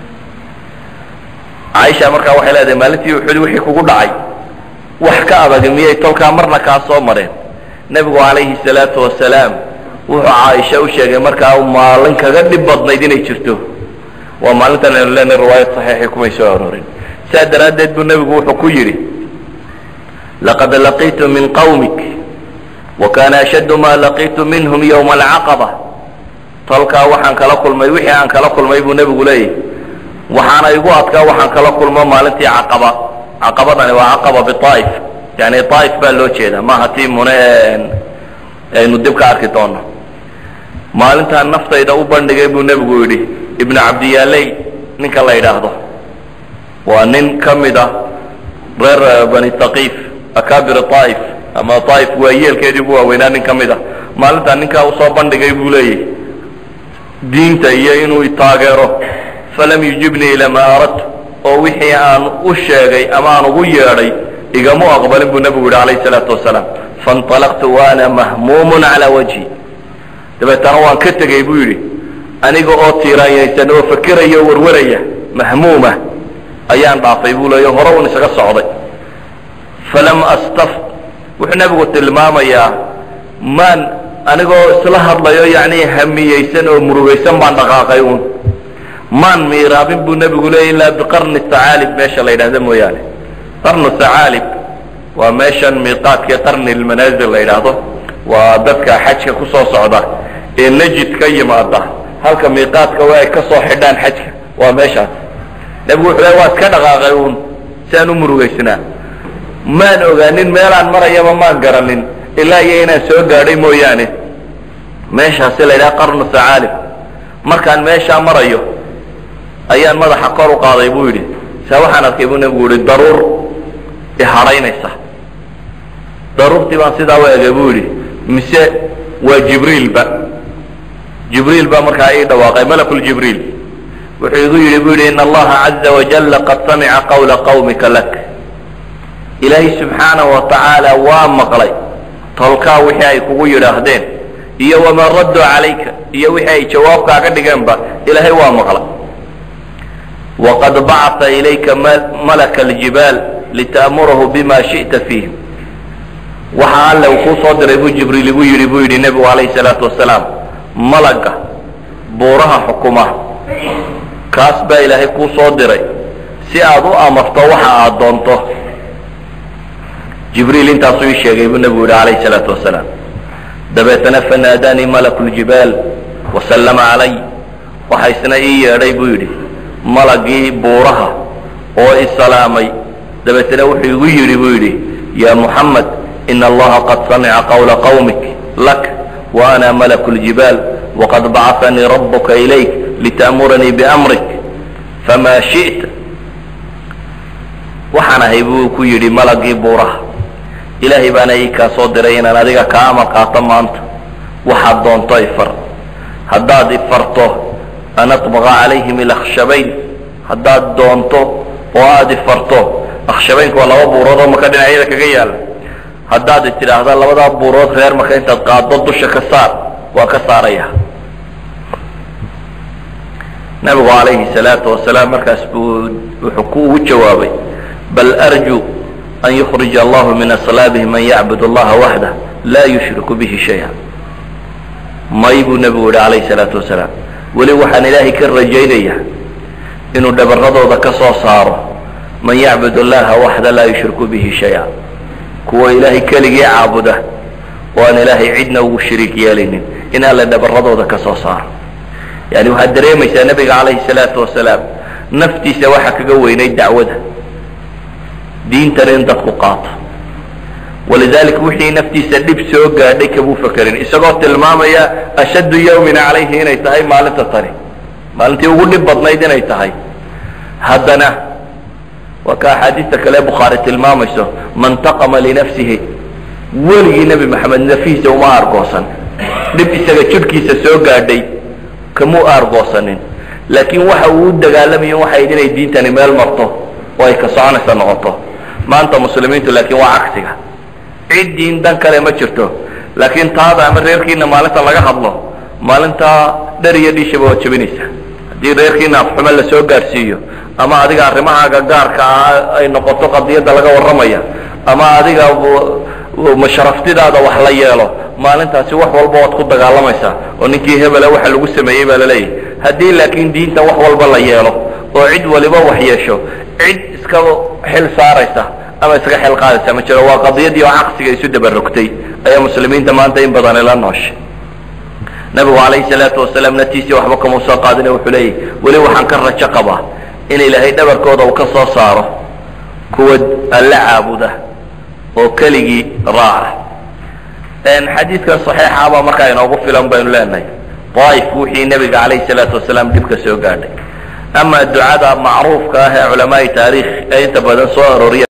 caaisha markaa waxay leedahay maalintii uxud wixii kugu dhacay wax ka adag miyay tolkaa marna kaa soo mareen nebigu calayhi salaatu wasalaam wuxuu caaisha u sheegay markaa maalin kaga dhib badnayd inay jirto waa maalintan aynu leenahay riwaayad saxiixii kumay soo aroorin saa daraaddeed buu nebigu wuxuu ku yidhi laqad laqiitu min qawmik wa kana ashaddu ma laqiitu minhum yowma alcaqaba tolkaa waxaan kala kulmay wixii aan kala kulmay buu nebigu leeyahy waxaana igu adkaa waxaan kala kulmo maalintii caqaba caqabadani waa caqaba biaa'if yani aa'if baa loo jeedaa maaha tii mune aynu dib ka arki doono maalintaan naftayda u bandhigay buu nebigu yidhi ibnu cabdiyaaley ninka la yidhaahdo waa nin ka mid a reer bani taqiif akaabir aa'if ama aa'if waa yeelkeedii ugu waaweynaa nin ka mid a maalintaan ninkaa usoo bandhigay buu leeyahy diinta iyo inuu taageero falam yujibnii ilaa maa aradtu oo wixii aan u sheegay ama aan ugu yeedhay igamu aqbalin buu nebigu yidhi calayhi salaatu wasalaam fainطalaqtu waana mahmuumun calaa wajhi dabeetana waan ka tegey buu yidhi aniga oo tiiraanyaysan oo fakiraya o warwaraya mahmuuma ayaan dhaafay buu leeya hore un isaga socday falam astaf wuxuu nebigu tilmaamayaa maan anigoo isla hadlayo yacni hamiyeysan oo murugaysan baan dhaqaaqay uun maan miiraabin buu nebigu leeyay ilaa biqarni tacaalib meesha la yidhahda mooyaane qarnu tacaalib waa meeshan miiqaadkii qarni lmanaazil la yidhaahdo waa dadka xajka ku soo socda ee najid ka yimaada halka miiqaadka waa ay ka soo xidhaan xajka waa meeshaas nebigu wuxuu le waa iska dhaqaaqay uun si aan u murugaysnaa maan ogaanin meelaan marayaba maan garanin ilaa iyo inaan soo gaadhay mooyaane meeshaasi la yidhaha qarnu tacaalib markaan meeshaa marayo ayaan madaxa kor u qaaday buu yidhi saa waxaan arkay buu nebigu yihi daruur ihadhaynaysa daruurtii baan sidaa u egay buu yidhi mise waa jibriilba jibriil baa markaa ii dhawaaqay malakuljibriil wuxuu igu yidhi buu yidhi in allaha caza wajalla qad samica qawla qawmika lak ilaahay subxaanahu wa tacaala waa maqlay tolkaa wixii ay kugu yidhaahdeen iyo wamaa radduu calayka iyo wixii ay jawaabkaaga dhigeenba ilaahay waa maqlay waqad bacata ilayka malaka aljibaal lita'murahu bima shi'ta fiihim waxa alle uu kuu soo diray buu jibriil igu yidhi buu yidhi nebigu calayhi salaatu wasalaam malaga buuraha xukuma kaas baa ilaahay kuu soo diray si aad u amarto waxa aad doonto jibriil intaasuu ii sheegay buu nebigu yidhi calayhi salaatu wasalaam dabeetana fanaadaanii malaku ljibaal wasallama calay waxa isna ii yeedhay buu yidhi malagii buuraha oo isalaamay dabeetana wuxuu igu yidhi buu yidhi ya muxamed ina allaha qad samica qawla qawmik lak wa ana malaku ljibaal waqad bacanii rabuka ilayk lita'muranii biamrik famaa shi'ta waxaan ahay buu ku yidhi malagii buuraha ilaahay baana ii kaa soo diray inaan adiga kaa amar qaato maanta waxaad doonto ifar haddaad ifarto an atbaqa calayhim ilakhshabayn haddaad doonto oo aad ifarto akhshabaynku waa laba buurood oo maka dhinacyada kaga yaala haddaad tidhaahda labadaa buurood reer maka intaad qaaddo dusha ka saar waa ka saaraya nabigu calayhi salaatu wasalaam markaas buu wuxuu ku ugu jawaabay bal arju an yukhrija allahu min aslaabihi man yacbud allaha waxdah laa yushriku bihi shaya may buu nebigu yihi calayhi salaatu wasalaam weli waxaan ilaahay ka rajaynaya inuu dhabaradooda ka soo saaro man yacbud allaha waxda laa yushriku bihi shaya kuwa ilaahay keligii caabuda oo aan ilaahay cidna ugu shariik yeelaynin in alle dhabaradooda ka soo saaro yani waxaad dareemaysaa nebiga calayhi salaatu wasalaam naftiisa waxaa kaga weynay dacwada diintana in dadku qaato walidalik wixii naftiisa dhib soo gaadhay kamuu fakerin isagoo tilmaamaya ashaddu yawmin calayhi inay tahay maalinta tani maalintii ugu dhib badnayd inay tahay haddana waa ka axaadiista kale bukhaari tilmaamayso man taqama linafsihi weligii nebi maxamed nafihiisa uma aargoosan dhib isaga jidhkiisa soo gaadhay kamuu aargoosanin laakiin waxa uu u dagaalamayo waxayd inay diintani meel marto oo ay ka soconaysa noqoto maanta muslimiintu laakiin waa cagsiga cid diin dan kale ma jirto laakiin taada ama reerkiina maalinta laga hadlo maalintaa dhar iyo dhiishaba waad jebinaysa haddii reerkiina afxumo lasoo gaadhsiiyo ama adiga arrimahaaga gaarka ah ay noqoto qadiyadda laga warramaya ama adiga masharaftidaada wax la yeelo maalintaasi wax walba waad ku dagaalamaysaa oo ninkii hebela waxa lagu sameeyey baa laleeyahay haddii laakiin diinta wax walba la yeelo oo cid waliba wax yeesho cid iska xil saaraysa ama iskaga xil qaadaysa ma jiro waa qadiyadii oo caqsiga isu dabarogtay ayaa muslimiinta maanta in badani la nooshay nabigu calayhi salaatu wasalaam natiisii waxba kama soo qaadine wuxuu leeyahy weli waxaan ka rajo qabaa in ilaahay dhabarkooda uu ka soo saaro kuwa alla caabuda oo keligii raaca xadiidkan saxiixabaa markaa inoogu filan baynu leenahay daaif wixii nebiga calayhi salaatu wasalaam dhibka soo gaadhay ama ducada macruufka ah ee culamaai taariikh ee inta badan soo arooriya